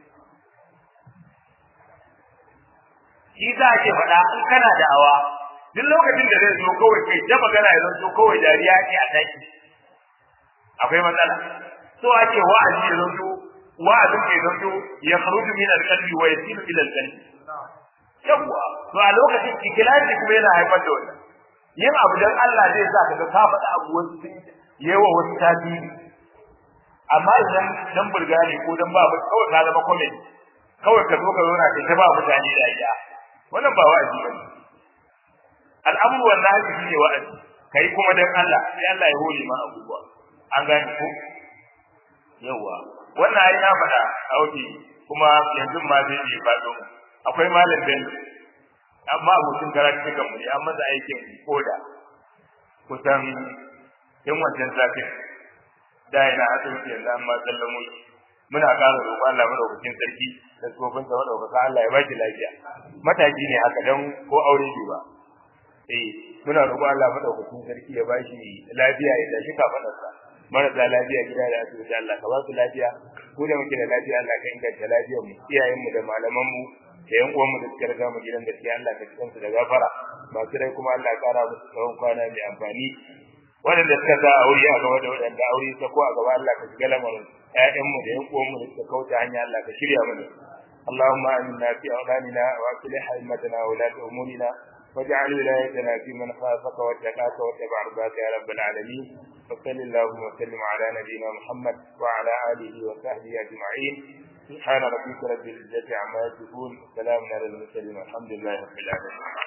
shi za ke faɗa in kana da awa duk lokacin da zai zo kawai kai ta magana ya zo kawai dariya ce a daki akwai matsala so ake wa'azi ya zo wa'azin ke zo ya kharuju min al-qalbi wa yasilu ila al-qalbi yawwa to a lokacin ikhlasi kuma yana haifar da wannan yin abu dan Allah zai sa kaga ka faɗa abu wasu sun yawa wasu tasiri amma idan dan burga ne ko dan ba kawai ka zama comedy kawai ka zo ka zo na ta ba mutane da ya wannan ba wa'azi bane al'amru wallahi shine wa'azi kai kuma dan Allah sai Allah ya hore ma abubuwa an gane ko yawa wannan ai na faɗa a wuce kuma yanzu ma zai yi faɗo akwai malam bello amma abokin karatu kan mu ne an masa aikin koda kusan yan wancan zafin da yana asibiti yanzu an ma sallamo shi muna ƙara roƙon Allah madaukakin sarki da tsofin sa madaukaka Allah ya baki lafiya mataki ne haka dan ko aure bai ba eh muna roƙon Allah madaukakin sarki ya bashi lafiya ya tashi kafadarsa marasa lafiya gida da asibiti Allah ka ba su lafiya ko da muke da lafiya Allah ka inganta lafiyar mu iyayen mu da malaman mu da yan uwan mu da suka riga mu gidan gaskiya Allah ka cikin su da gafara masu rai kuma Allah ya kara musu tsawon kwana mai amfani waɗanda suka sa aure a gaba da waɗanda aure ta ko a gaba Allah ka shiga lamarin ƴaƴan mu da yan uwan mu da suka kauce hanya Allah ka shirya mana اللهم آمنا في أولادنا وأصلح أئمتنا وولاة أمورنا واجعل ولايتنا في من خافك واتقاك واتبع رضاك يا رب العالمين وصل اللهم وسلم على نبينا محمد وعلى آله وصحبه أجمعين سبحان ربك رب العزة عما يصفون وسلام على المرسلين والحمد لله رب العالمين